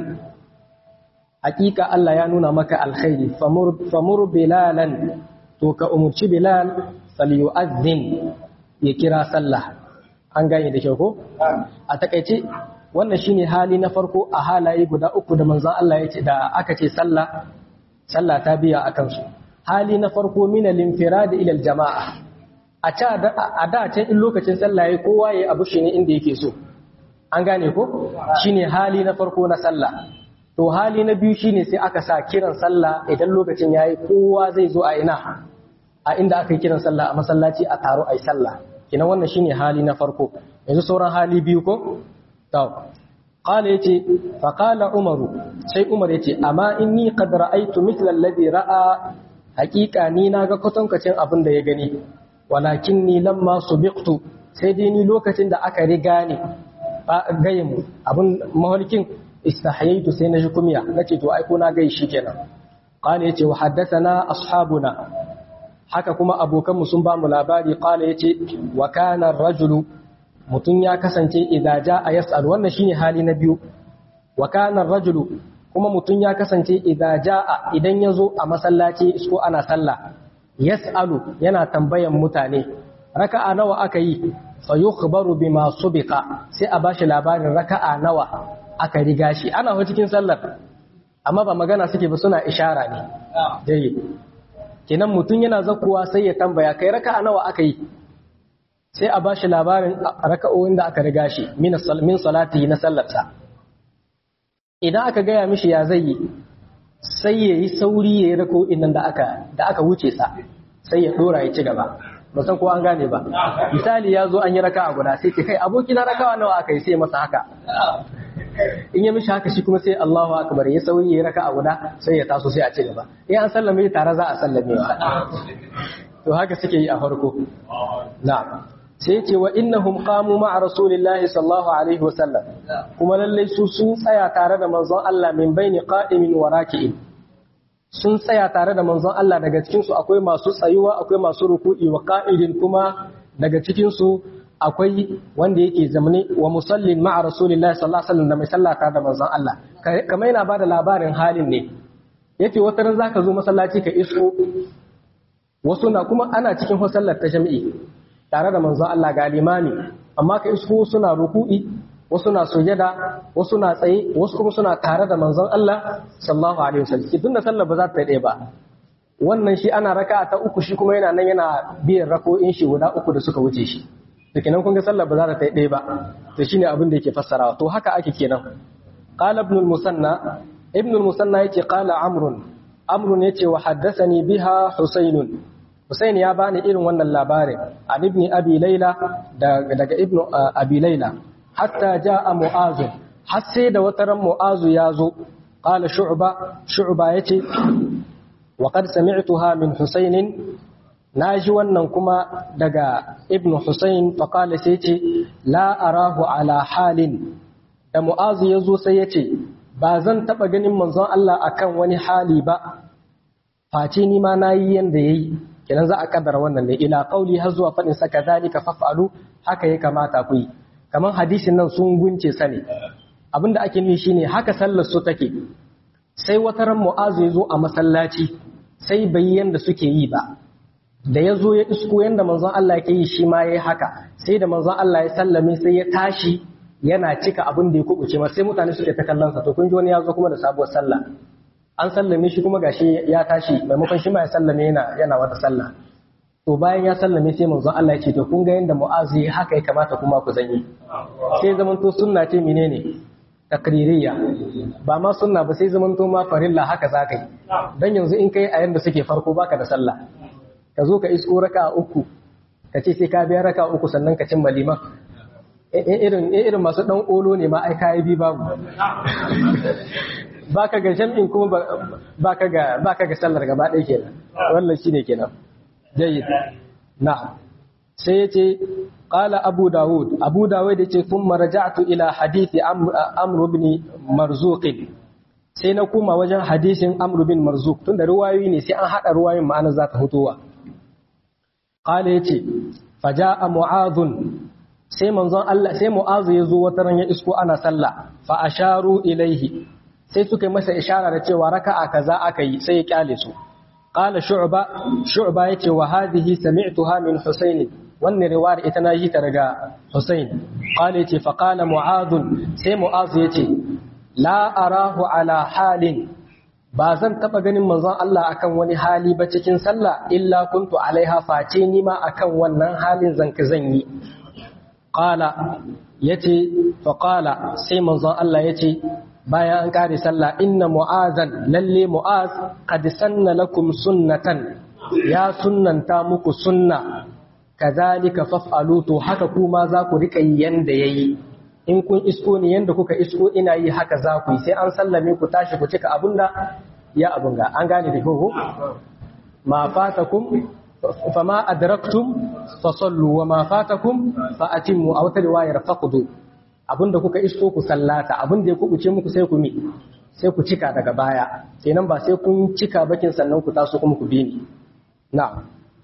hakika Allah ya nuna maka alkhairi famur famur bilalan to ka umurci bilal falyu'adhdhin ya kira sallah an gane da kyau ko a takaice wannan shine hali na farko a halaye guda uku da manzon Allah ya ce da aka ce sallah sallah ta biya akan su hali na farko min al-infirad ila al-jama'a a ta a da can in lokacin sallah yayi kowa yayi abu shi ne inda yake so an gane ko shine hali na farko na sallah to hali na biyu shine sai aka sa kiran sallah idan lokacin yayi kowa zai zo a ina a inda aka yi kiran sallah a masallaci a taro a yi sallah kina wannan shine hali na farko yanzu sauran hali biyu ko to qala yace fa qala umaru sai umar yace amma inni qad ra'aytu mithla alladhi ra'a haqiqa ni naga kwatankacin abin da ya gani walakinni lamma subiqtu sai dai ni lokacin da aka riga ni ba gayin abin mahalkin istahayaitu sai na ji kumiya nace to ai ko na gai shi kenan qala yace wa haddathana ashabuna haka kuma abokanmu sun ba mu labari kala yace wa kana rajulu mutun ya kasance idza jaa yas'al wannan shine hali na biyu wa kana rajulu kuma mutun ya kasance idza jaa idan yazo a masallaci ko ana sallah yas'alu yana tambayan mutane raka'a nawa aka yi fa yukhbaru bima subiqa sai a bashi labarin raka'a nawa aka riga shi ana ho cikin sallar amma ba magana suke ba suna ishara ne dai kenan mutum yana zakuwa sai ya tambaya kai raka'a nawa aka yi sai a bashi labarin raka'o'in da aka riga shi min salati na sallarsa idan aka gaya mishi ya zai yi sai ya yi sauri ya yi raka'o'in nan da aka da aka wuce sa sai ya dora ya ci gaba ba san ko an gane ba misali ya zo an yi raka'a guda sai ce kai abokina raka'a nawa aka yi sai masa haka in ya mishi haka shi kuma sai Allahu akbar ya sauyi ya raka a guda sai ya taso sai a ci gaba in an sallame tare za a sallame sa to haka suke yi a farko na sai ce wa innahum qamu ma'a rasulillahi sallallahu alaihi wasallam kuma lallai su sun tsaya tare da manzon Allah min baini qa'imin wa raki'in sun tsaya tare da manzon Allah daga cikin su akwai masu tsayuwa akwai masu ruku'i wa qa'idin kuma daga cikin su akwai wanda yake zamani wa musallin ma'a rasulillahi sallallahu alaihi wasallam da mai sallata da manzon Allah kamar yana bada labarin halin ne yace wata ran zaka zo masallaci ka isko wasu na kuma ana cikin sallar ta jami'i tare da manzon Allah ga limami amma ka isko suna ruku'i wasu na sujada wasu na tsaye wasu kuma suna tare da manzon Allah sallallahu alaihi wasallam tunda sallar ba za ta yi ba wannan shi ana raka ta uku shi kuma yana nan yana biyan rako'in shi guda uku da suka wuce shi da kenan kun ga sallah ba za ta ɗaya ba to shine abin da yake fassarawa to haka ake kenan qala ibn al-musanna ibn al-musanna yace qala amrun amrun yace wa haddathani biha husaynun husayn ya bani irin wannan labarin an ibn abi layla daga ibn abi layla hatta jaa mu'az har sai da wataran mu'azu ya zo qala shu'ba shu'ba yace wa qad sami'tuha min husayn naji wannan kuma daga ibn husayn fa qala sai yace la arahu ala halin da mu'azu ya zo sai yace ba zan taba ganin manzon Allah akan wani hali ba face ni ma nayi yanda yayi kenan za a kaddara wannan ne ila qauli har zuwa fadin sa kadhalika faf'alu haka ya kamata ku yi kamar hadisin nan sun gunce sa ne abinda ake nufi shine haka sallar su take sai wata ran mu'azu ya zo a masallaci sai bai yanda suke yi ba da ya zo ya isko yanda manzon Allah yake yi shi ma yayi haka sai da manzon Allah ya sallame sai ya tashi yana cika abin da ya kubuce masa sai mutane suke ta kallon sa to kun ji wani ya zo kuma da sabuwar sallah an sallame shi kuma gashi ya tashi maimakon shi ma ya sallame yana yana wata sallah to bayan ya sallame sai manzon Allah ya ce to kun ga yanda mu'azu haka ya kamata kuma ku zanyi sai zaman to sunna ce menene takririya ba ma sunna ba sai zaman to ma farilla haka za ka yi dan yanzu in kai a yanda suke farko baka da sallah ka zo ka isko raka uku ka ce sai ka biya raka uku sannan ka cimma liman irin irin masu dan olo ne ma ai kai bi babu baka ga jam'in kuma baka ga baka ga sallar gaba ɗaya kenan wannan shine kenan jayyid na'am sai yace qala abu daud abu daud yace thumma raja'tu ila hadithi amr ibn marzuq sai na koma wajen hadisin amr ibn marzuq tunda ruwayoyi ne sai an hada ruwayoyin ma'ana za ta hutowa qala yace faja'a mu'adhun sai manzon Allah sai mu'azu ya zo wata ran ya isko ana sallah fa asharu ilaihi sai suka yi masa ishara da cewa raka'a kaza aka yi sai ya kyale su qala shu'ba shu'ba yace wa hadhihi sami'tuha min husayn wannan riwayar ita na yi ta daga husayn qala yace fa qala mu'adh sai mu'adh yace la arahu ala halin ba zan taba ganin manzon Allah akan wani hali ba cikin sallah illa kuntu alaiha face ni ma akan wannan halin zan ka zan yi qala yace fa qala sai manzon Allah yace bayan an kare sallah inna mu'azan lalle mu'az qad sanna lakum sunnatan ya sunnanta muku sunna kazalika faf'alu to haka kuma za ku rika yi yanda yayi in kun isko ni yanda kuka isko ina yi haka za ku yi sai an sallame ku tashi ku cika abunda ya abunga an gane da ko ma fatakum fama adraktum fasallu wa ma fatakum fa atimmu aw riwayar faqdu abinda kuka isko ku sallata abinda ya kubuce muku sai ku mi sai ku cika daga baya kenan ba sai kun cika bakin sannan ku taso kuma ku bi ni na'am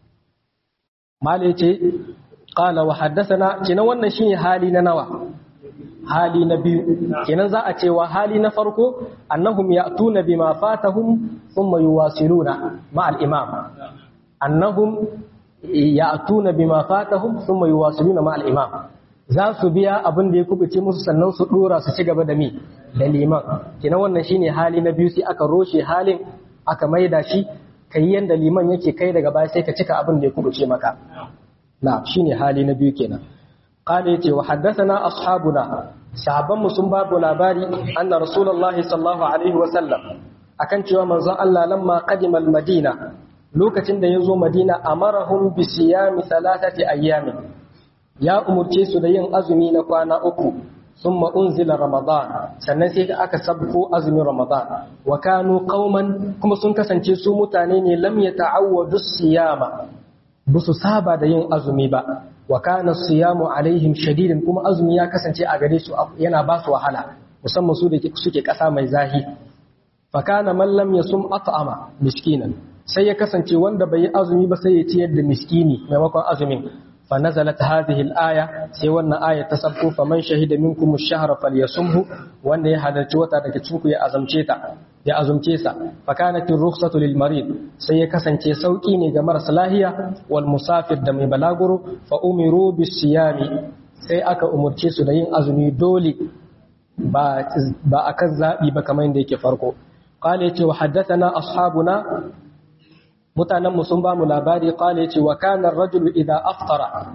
mala yace qala wa haddathana kenan wannan shine hali na nawa hali na biyu kenan za a cewa hali na farko annahum ya'tuna bima fatahum thumma yuwasiluna ma al-imam annahum ya'tuna bima fatahum thumma yuwasiluna ma al-imam za su biya abin da ya kubuce musu sannan su dora su ci gaba da mi da liman kina wannan shine hali na biyu sai aka roshe halin aka maida shi kai yanda liman yake kai daga baya sai ka cika abin da ya kubuce maka na shine hali na biyu kenan qala yace wa haddathana ashabuna sahabban mu sun babu labari anna rasulullahi sallallahu alaihi wa sallam akan cewa manzon Allah lamma qadima al-madina lokacin da yazo madina amarahum bi siyami thalathati ayyamin ya umurce su da yin azumi na kwana uku sun unzila ramadan sannan sai aka sabko azumin ramadan wa kanu qauman kuma sun kasance su mutane ne lam yata'awwadu siyama busu saba da yin azumi ba wa kana siyamu alaihim shadidan kuma azumi ya kasance a gare su yana ba su wahala musamman su da suke kasa mai zahi fa kana man lam yasum at'ama miskinan sai ya kasance wanda bai yi azumi ba sai ya ciyar da miskini maimakon azumin فنزلت هذه الآية سيوانا آية تسبكو فمن شهد منكم الشهر فليصمه وان يحدث وتا daga cinku ya azumceta ya azumce sa fakanat ar-rukhsatu lil marid sai ya kasance sauki ne ga marasa lahiya wal musafir da mai balaguro fa umiru bis siyami sai aka umurce su da yin azumi dole ba ba akan zabi ba kamar yadda yake farko qala yace wa haddathana ashabuna mutanen mu sun ba mu labari kale ce wa kana rajulu idza aftara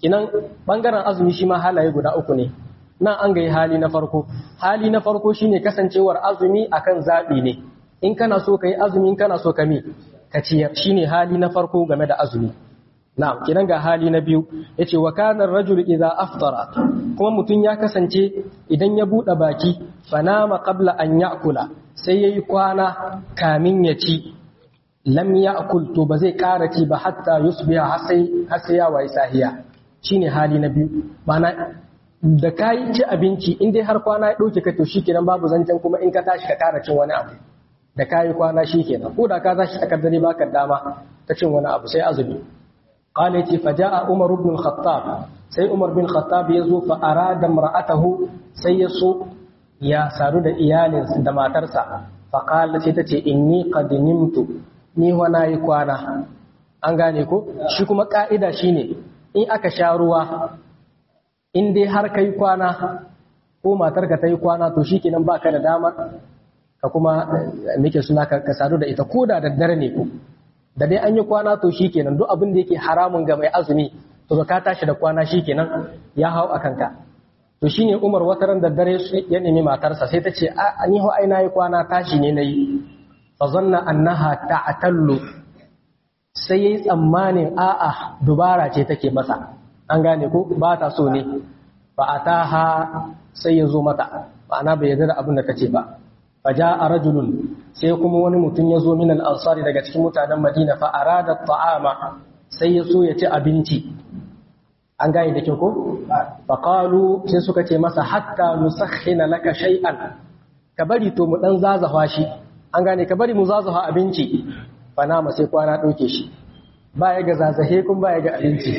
kinan bangaren azumi shi ma halaye guda uku ne nan an ga hali na farko hali na farko shine kasancewar azumi akan zabi ne in kana so kai azumi in kana so ka mi ka ciyar shine hali na farko game da azumi na'am kinan ga hali na biyu yace wa kana ar-rajul idza aftara kuma mutun ya kasance idan ya bude baki fanama qabla an ya'kula sai yayi kwana kamin ya ci lam ya'kul to ba zai ƙara ci ba hatta yusbiha har sai har sai ya wayi sahiya shine hali na biyu mana da kayi ci abinci in dai har kwana ya dauke ka to shikenan babu zancen kuma in ka tashi ka ƙara cin wani abu da kayi kwana shikenan ko da ka tashi tsakar dare baka dama ta cin wani abu sai azumi قال يتي فجاء عمر بن الخطاب سي عمر بن الخطاب يزو فأراد امرأته سيسو يا سارو دا إيالين دا ماترسا فقال سيتتي إني قد نمت ni wana yi kwana an gane ko shi kuma ka'ida shine in aka sha ruwa in dai har kai kwana ko matarka ta yi kwana to shikenan baka da damar ka kuma nake suna ka sadu da ita ko da daddare ne ko da dai an yi kwana to shikenan duk abin da yake haramun ga mai azumi to ka tashi da kwana shikenan ya hau a kanka to shine Umar wataran da dare ya nemi matarsa sai ta ce a ni ho ai nayi kwana tashi ne nayi fa zanna annaha ta'tallu sai yayi tsammanin a'a dubara ce take masa an gane ko ba ta so ne fa ataha sai ya zo mata ma'ana bai yarda da abin da kace ba faja'a rajulun sai kuma wani mutum ya zo min al-ansari daga cikin mutanen Madina fa arada ta'ama sai ya so ya ci abinci an gane da kyau ko fa qalu sai suka ce masa hatta nusakhina laka shay'an ka bari to mu dan zazafa shi an gane ka bari mu zazafa abinci fa nama sai kwana dauke shi ba ya ga zazahe kun ba ya ga abinci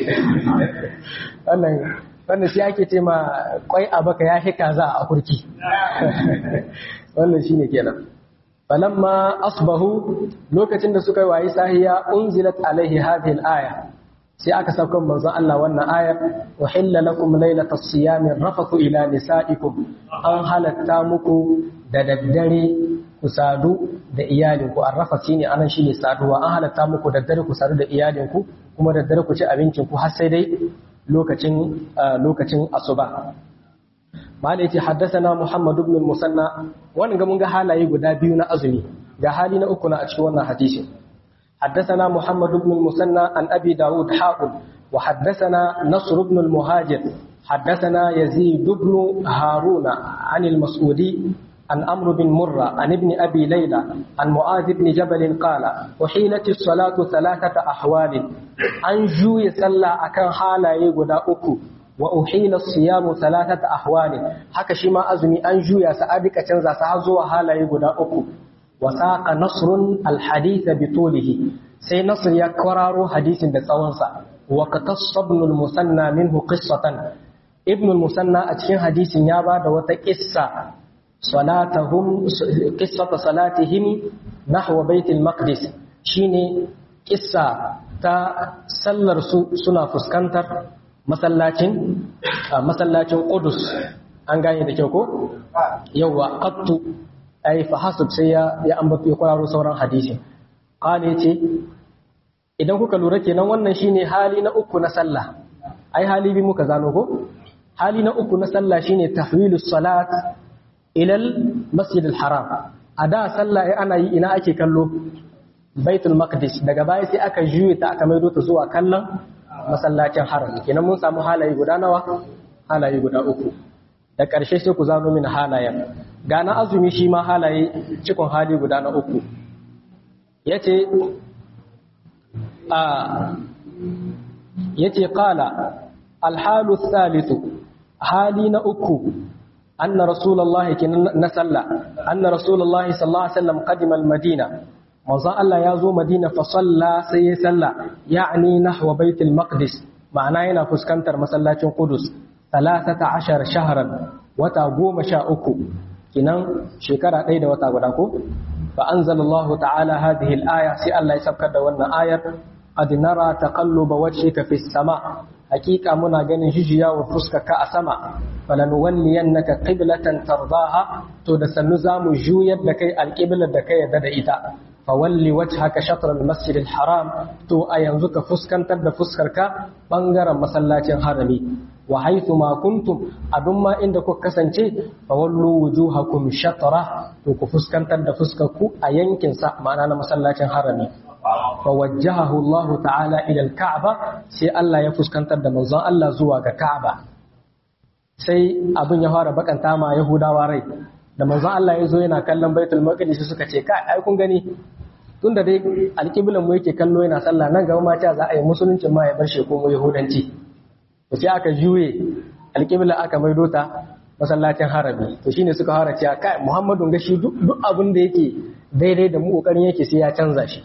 wannan wannan shi ake ce ma kwai a baka ya hika za a kurki wannan shine kenan falamma asbahu lokacin da suka wayi sahiya unzilat alaihi hadhihi al-aya sai aka sauka manzon Allah wannan ayar wa hilla lakum laylatas siyami rafathu ila nisaikum an halatta muku da daddare ku sadu da iyalinku an rafa shine anan shine saduwa an halatta muku da daddare ku sadu da iyalinku kuma da daddare ku ci abincin ku har sai dai lokacin lokacin asuba malai ce haddasana Muhammad ibn al-Musanna wannan ga mun ga halaye guda biyu na azumi ga hali na uku na a cikin wannan hadisin حدثنا محمد بن المثنى عن أبي داود حاقل وحدثنا نصر بن المهاجر حدثنا يزيد بن هارون عن المسعودي عن أمر بن مرة عن ابن أبي ليلى عن معاذ بن جبل قال وحيلت الصلاة ثلاثة أحوال أن جوي صلى أكن حالا يقدا أكو وأحيل الصيام ثلاثة أحوال حكى شما أزمي أن جوي سأدك تنزى سهزوا حالا يقدا أكو وساق نصر الحديث بطوله سي نصر يكرر حديث بتصونسا وقتص ابن المثنى منه قصة ابن المثنى أتشين حديث يابا دوات قصة صلاتهم قصة صلاتهم نحو بيت المقدس شيني قصة تا سلر سنة فسكنتر مسلاتين مسلاتين قدس an gane da kyau ko yawa qattu ai fa hasab sai ya ya ambato ya kwararo sauran hadisi qala yace idan kuka lura kenan wannan shine hali na uku na sallah ai hali bi muka zano ko hali na uku na sallah shine tahwilus salat ilal masjid al-haram a da sallah ana yi ina ake kallo baitul maqdis daga baya sai aka juye ta aka maido ta zuwa kallon masallacin haram kenan mun samu halaye guda nawa halaye guda uku da ƙarshe sai ku zano min halayen ga na azumi shi ma halaye cikon hali guda na uku yace a yace qala al-halu thalithu hali na uku أن رسول الله نسلى أن رسول الله صلى الله عليه وسلم قدم المدينة وظل الله يزو مدينة فصلى سيسلى يعني نحو بيت المقدس معناه فسكنتر مسلاة قدس ثلاثة عشر شهرا وتقوم شاؤكو كنان شكرا أيضا وتقودكو فأنزل الله تعالى هذه الآية سي الله يسبك دوانا آية قد نرى تقلب وجهك في السماء حقيقة منا جن جيجيا وفسكك أسماء فلنولينك قبلة ترضاها to da sannu za mu juyar da kai alƙiblar da kai yadda da ita fawalli wajhaka shatr al-masjid al-haram to a yanzu ka fuskantar da fuskarka bangaren masallacin harami wa haythu ma kuntum abin ma inda kuka kasance fawallu wujuhakum shatra to ku fuskantar da fuskarku a yankin sa ma'ana na masallacin harami fawajjahahu Allah ta'ala ila al-ka'ba sai Allah ya fuskantar da manzon Allah zuwa ga Ka'aba sai abin ya fara bakanta ma Yahudawa rai da manzon Allah ya zo yana kallon Baitul Maqdis suka ce kai ai kun gani tunda dai alƙiblan mu yake kallo yana sallah nan gaba ma ta za a yi musulunci ma ya bar shi ko mu yahudanci to sai aka juye alƙibla aka maido ta masallacin harabi to shine suka fara cewa kai Muhammadu ga shi duk abin da yake daidai da mu kokarin yake sai ya canza shi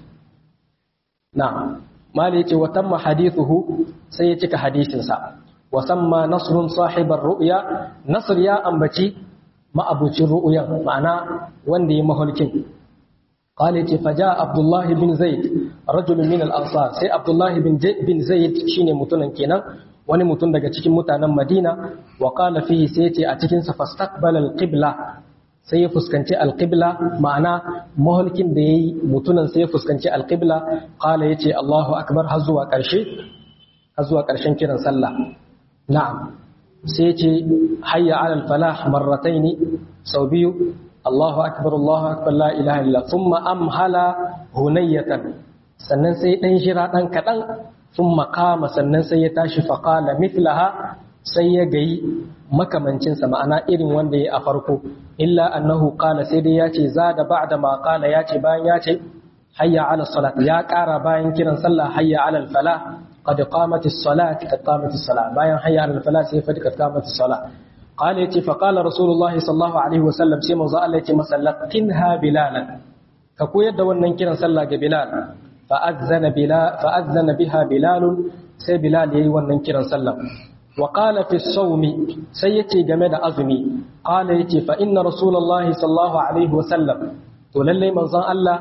na mali yace wa tamma hadithuhu sai ya cika hadisin sa wa samma nasrun sahibar ru'ya nasr ya ambaci ma'abucin ru'uyan ma'ana wanda ya maholkin قال فجاء عبد الله بن زيد رجل من الأنصار سي عبد الله بن بن زيد شيني متون kenan wani mutum daga cikin mutanen Madina wa qala fihi sai yace a cikin sa fastaqbala alqibla sai ya fuskanci alqibla ma'ana maholkin da yayi mutunan sai ya fuskanci alqibla qala yace Allahu akbar har zuwa karshe har zuwa karshen kiran sallah na'am sai yace hayya ala alfalah marrataini sau biyu Allahu akbar Allahu akbar la ilaha illa thumma amhala hunayatan sannan sai dan shira dan kadan thumma qama sannan sai ya tashi fa qala mithlaha sai ya gayi makamancin sa ma'ana irin wanda ya a farko illa annahu qala sai dai yace zada ba'da ma qala yace bayan yace hayya ala salat ya kara bayan kiran sallah hayya ala falah qad qamatis salat qad qamatis salat bayan hayya ala falah sai fa qad qamatis salat قال يتي فقال رسول الله صلى الله عليه وسلم سيما زال يتي مسلقنها بلالا ككو يد ونن كيران صلى بلال فأذن بلال فأذن بها بلال سي بلال يي ونن كيران صلى وقال في الصوم سيتي جمد أزمي قال يتي فإن رسول الله صلى الله عليه وسلم تولي من زان الله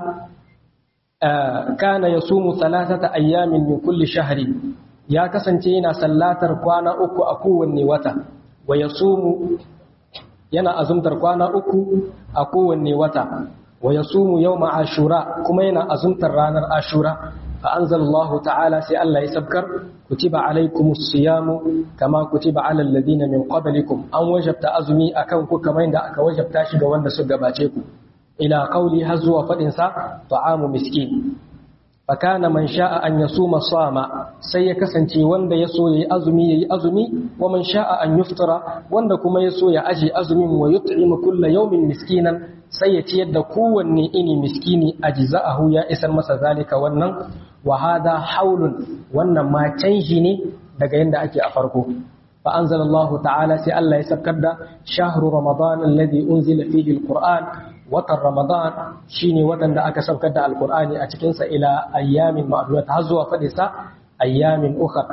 آه كان يصوم ثلاثة أيام من كل شهر يا كسنتينا سلاتر كوانا أكو أكو النوتا wa ya sumu yana azumtar kwana uku a kowanne wata wa ya sumu yau ashura kuma yana azumtar ranar ashura fa anzalallahu ta'ala sai Allah ya sabkar kutiba alaikumus siyamu kama kutiba alal ladina min qablikum an wajabta azumi akan ku kamar yadda aka wajabta shi ga wanda suka gabace ku ila qauli har zuwa fadin sa ta'amu miskin fakana man sha'a an yasuma sama sai ya kasance wanda ya so yayi azumi yayi azumi wa man sha'a an yuftara wanda kuma ya so ya aje azumin wa yut'imu kulla yawmin miskinan sai ya ciyar da kowanne ini miskini ajza'ahu ya isar masa zalika wannan wa hada haulun wannan ma canji ne daga yanda ake a farko fa anzalallahu ta'ala sai Allah ya sabkar da shahru ramadan alladhi unzila fihi alquran watan Ramadan shine watan da aka saukar da Alkur'ani a cikinsa ila ayyamin ma'dudat har zuwa faɗi sa ayyamin ukhra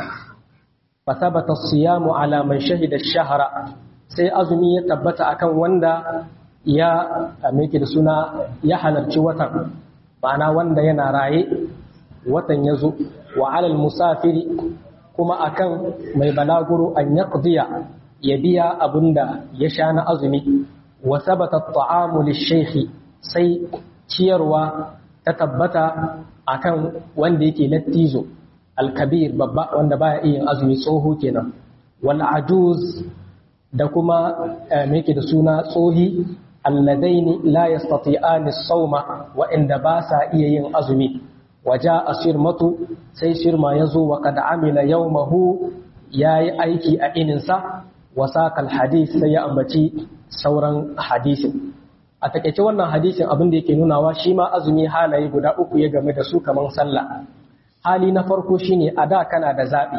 fa thabata as-siyamu ala man shahida ash-shahra sai azumi ya tabbata akan wanda ya meke da suna ya halarci watan ma'ana wanda yana raye watan ya zo wa alal musafiri kuma akan mai balaguro an yaqdiya ya biya abinda ya sha na azumi wa sabata at-ta'amu lish-shaykhi sai ciyarwa ta tabbata akan wanda yake lattizo al-kabir babba wanda baya iya azumi tsoho kenan wal ajuz da kuma me yake da suna tsohi alladaini la yastati'ani as-sawma wa inda ba sa iya yin azumi waja asirmatu sai shirma yazo wa qad amila yawmahu yayi aiki a ininsa wasaqal hadith sai ya ambaci sauran hadisin a takeice wannan hadisin abin da yake nunawa shi ma azumi halaye guda uku ya game da su kaman sallah hali na farko shine a da kana da zabi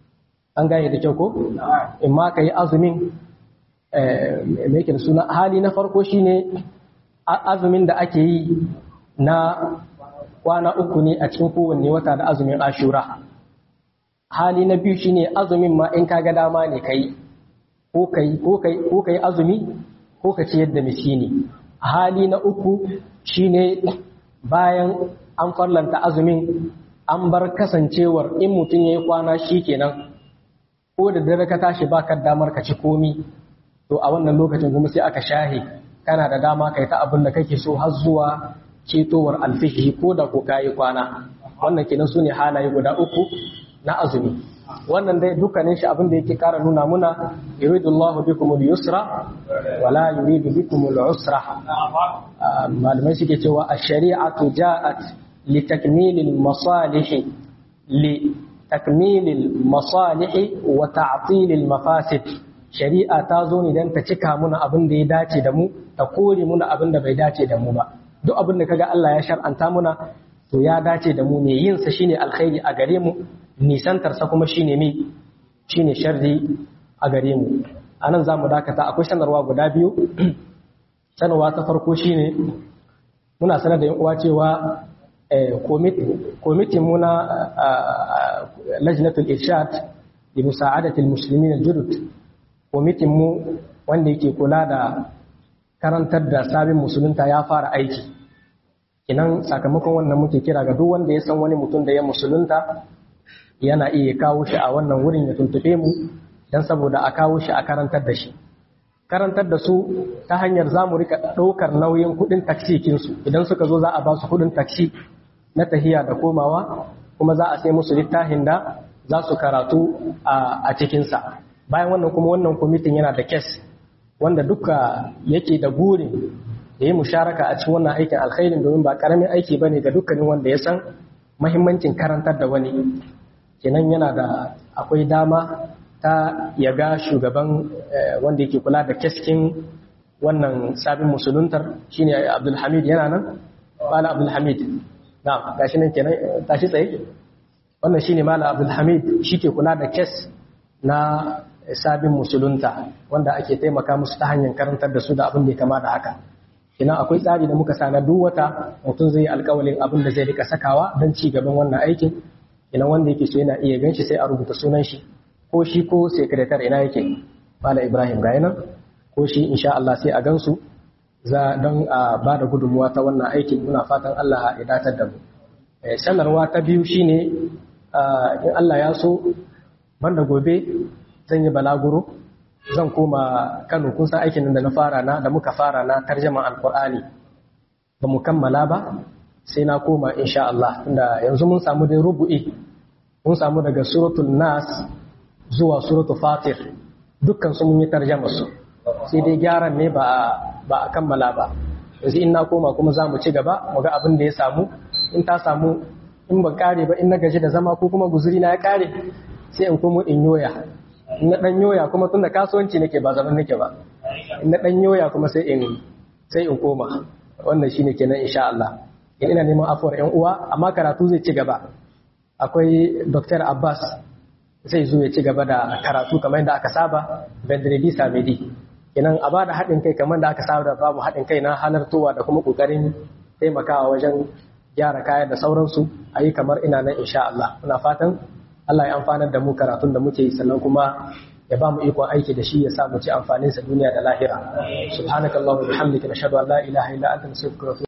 an gane da kyau ko in ma kai azumin me yake da suna hali na farko shine azumin da ake yi na kwana uku ne a cikin kowanne wata da azumin ashura hali na biyu shine azumin ma in kaga dama ne kai ko kai ko kai ko kai azumi ko ka ciyar da miskini hali na uku shine bayan an farlanta azumin an bar kasancewar in mutum yayi kwana shikenan ko da dare ka tashi baka damar ka ci komi to a wannan lokacin kuma sai aka shahe kana da dama kai ta abin da kake so har zuwa ketowar alfihi ko da ko kayi kwana wannan kenan sune halaye guda uku na azumi wannan dai dukkanin shi abin da yake kara nuna muna yuridullahu bikum al-yusra wala yuridu bikum al-usra malamai suke cewa ash-shari'atu ja'at li takmil al-masalih li takmil al-masalih wa ta'til al-mafasid shari'a ta zo ne dan ta cika muna abin da ya dace da mu ta kore muna abin da bai dace da mu ba duk abin da kaga Allah ya shar'anta muna to ya dace da mu ne yin sa shine alkhairi a gare mu nisantarsa kuma shine mi shine sharri a gare mu anan zamu dakata akwai sanarwa guda biyu sanarwa ta farko shine muna sanar da yan uwa cewa kwamitin mu na lajnatul irshad li musa'adati almuslimin aljudud kwamitin mu wanda yake kula da karantar da sabin musulunta ya fara aiki kinan sakamakon wannan muke kira ga duk wanda ya san wani mutum da ya musulunta yana iya kawo shi a wannan wurin ya tuntube mu don saboda a kawo shi a karantar da shi karantar da su ta hanyar za mu rika ɗaukar nauyin kuɗin taksi kinsu idan suka zo za a ba su kuɗin taksi na tahiya da komawa kuma za a sai musu littafin da za su karatu a cikinsa bayan wannan kuma wannan kwamitin yana da kes wanda duka yake da burin da yi musharaka a cikin wannan aikin alkhairin domin ba karamin aiki ba ne ga dukkanin wanda ya san mahimmancin karantar da wani kenan yana da akwai dama ta ya ga shugaban wanda yake kula da keskin wannan sabin musuluntar shine abdulhamid yana nan mala abdulhamid na gashi nan kenan tashi tsaye wannan shine mala abdulhamid shi ke kula da kes na sabin musulunta wanda ake taimaka musu ta hanyar karantar da su da abin da ya kama da haka ina akwai tsari da muka sana duk wata mutum zai yi alkawalin abin da zai rika sakawa don ci gaban wannan aikin ina wanda yake so yana iya ganshi sai a rubuta sunan shi ko shi ko sekretar ina yake Bala Ibrahim ga nan ko shi insha Allah sai a gansu za don a ba da gudunmuwa ta wannan aikin muna fatan Allah ya datar da mu sanarwa ta biyu shine in Allah ya so banda gobe zan yi balaguro zan koma Kano kun san aikin da na fara na da muka fara na tarjaman alkur'ani ba mu kammala ba sai na koma insha Allah tunda yanzu mun samu dai rubu'i mun samu daga suratul nas zuwa suratul fatir dukkan su mun yi tarjama su sai dai gyaran ne ba ba a kammala ba yanzu in na koma kuma za mu ci gaba mu ga abin da ya samu in ta samu in ban kare ba in na gaji da zama ko kuma guzuri na ya kare sai in komo in yoya in na dan yoya kuma tunda kasuwanci nake ba zaman nake ba in na dan yoya kuma sai in sai in koma wannan shine kenan insha Allah in ina neman afuwar yan uwa amma karatu zai ci gaba akwai Dr. Abbas zai zo ya ci gaba da karatu kamar yadda aka saba Bedredi Samedi kenan a bada haɗin kai kamar da aka saba da babu haɗin kai na halartowa da kuma ƙoƙarin taimakawa wajen gyara kaya da sauransu a yi kamar ina nan insha Allah muna fatan Allah ya amfanar da mu karatun da muke yi sannan kuma ya ba mu ikon aiki da shi ya sa mu ci amfanin sa duniya da lahira subhanakallahumma wa bihamdika nashhadu an la ilaha illa anta nastaghfiruka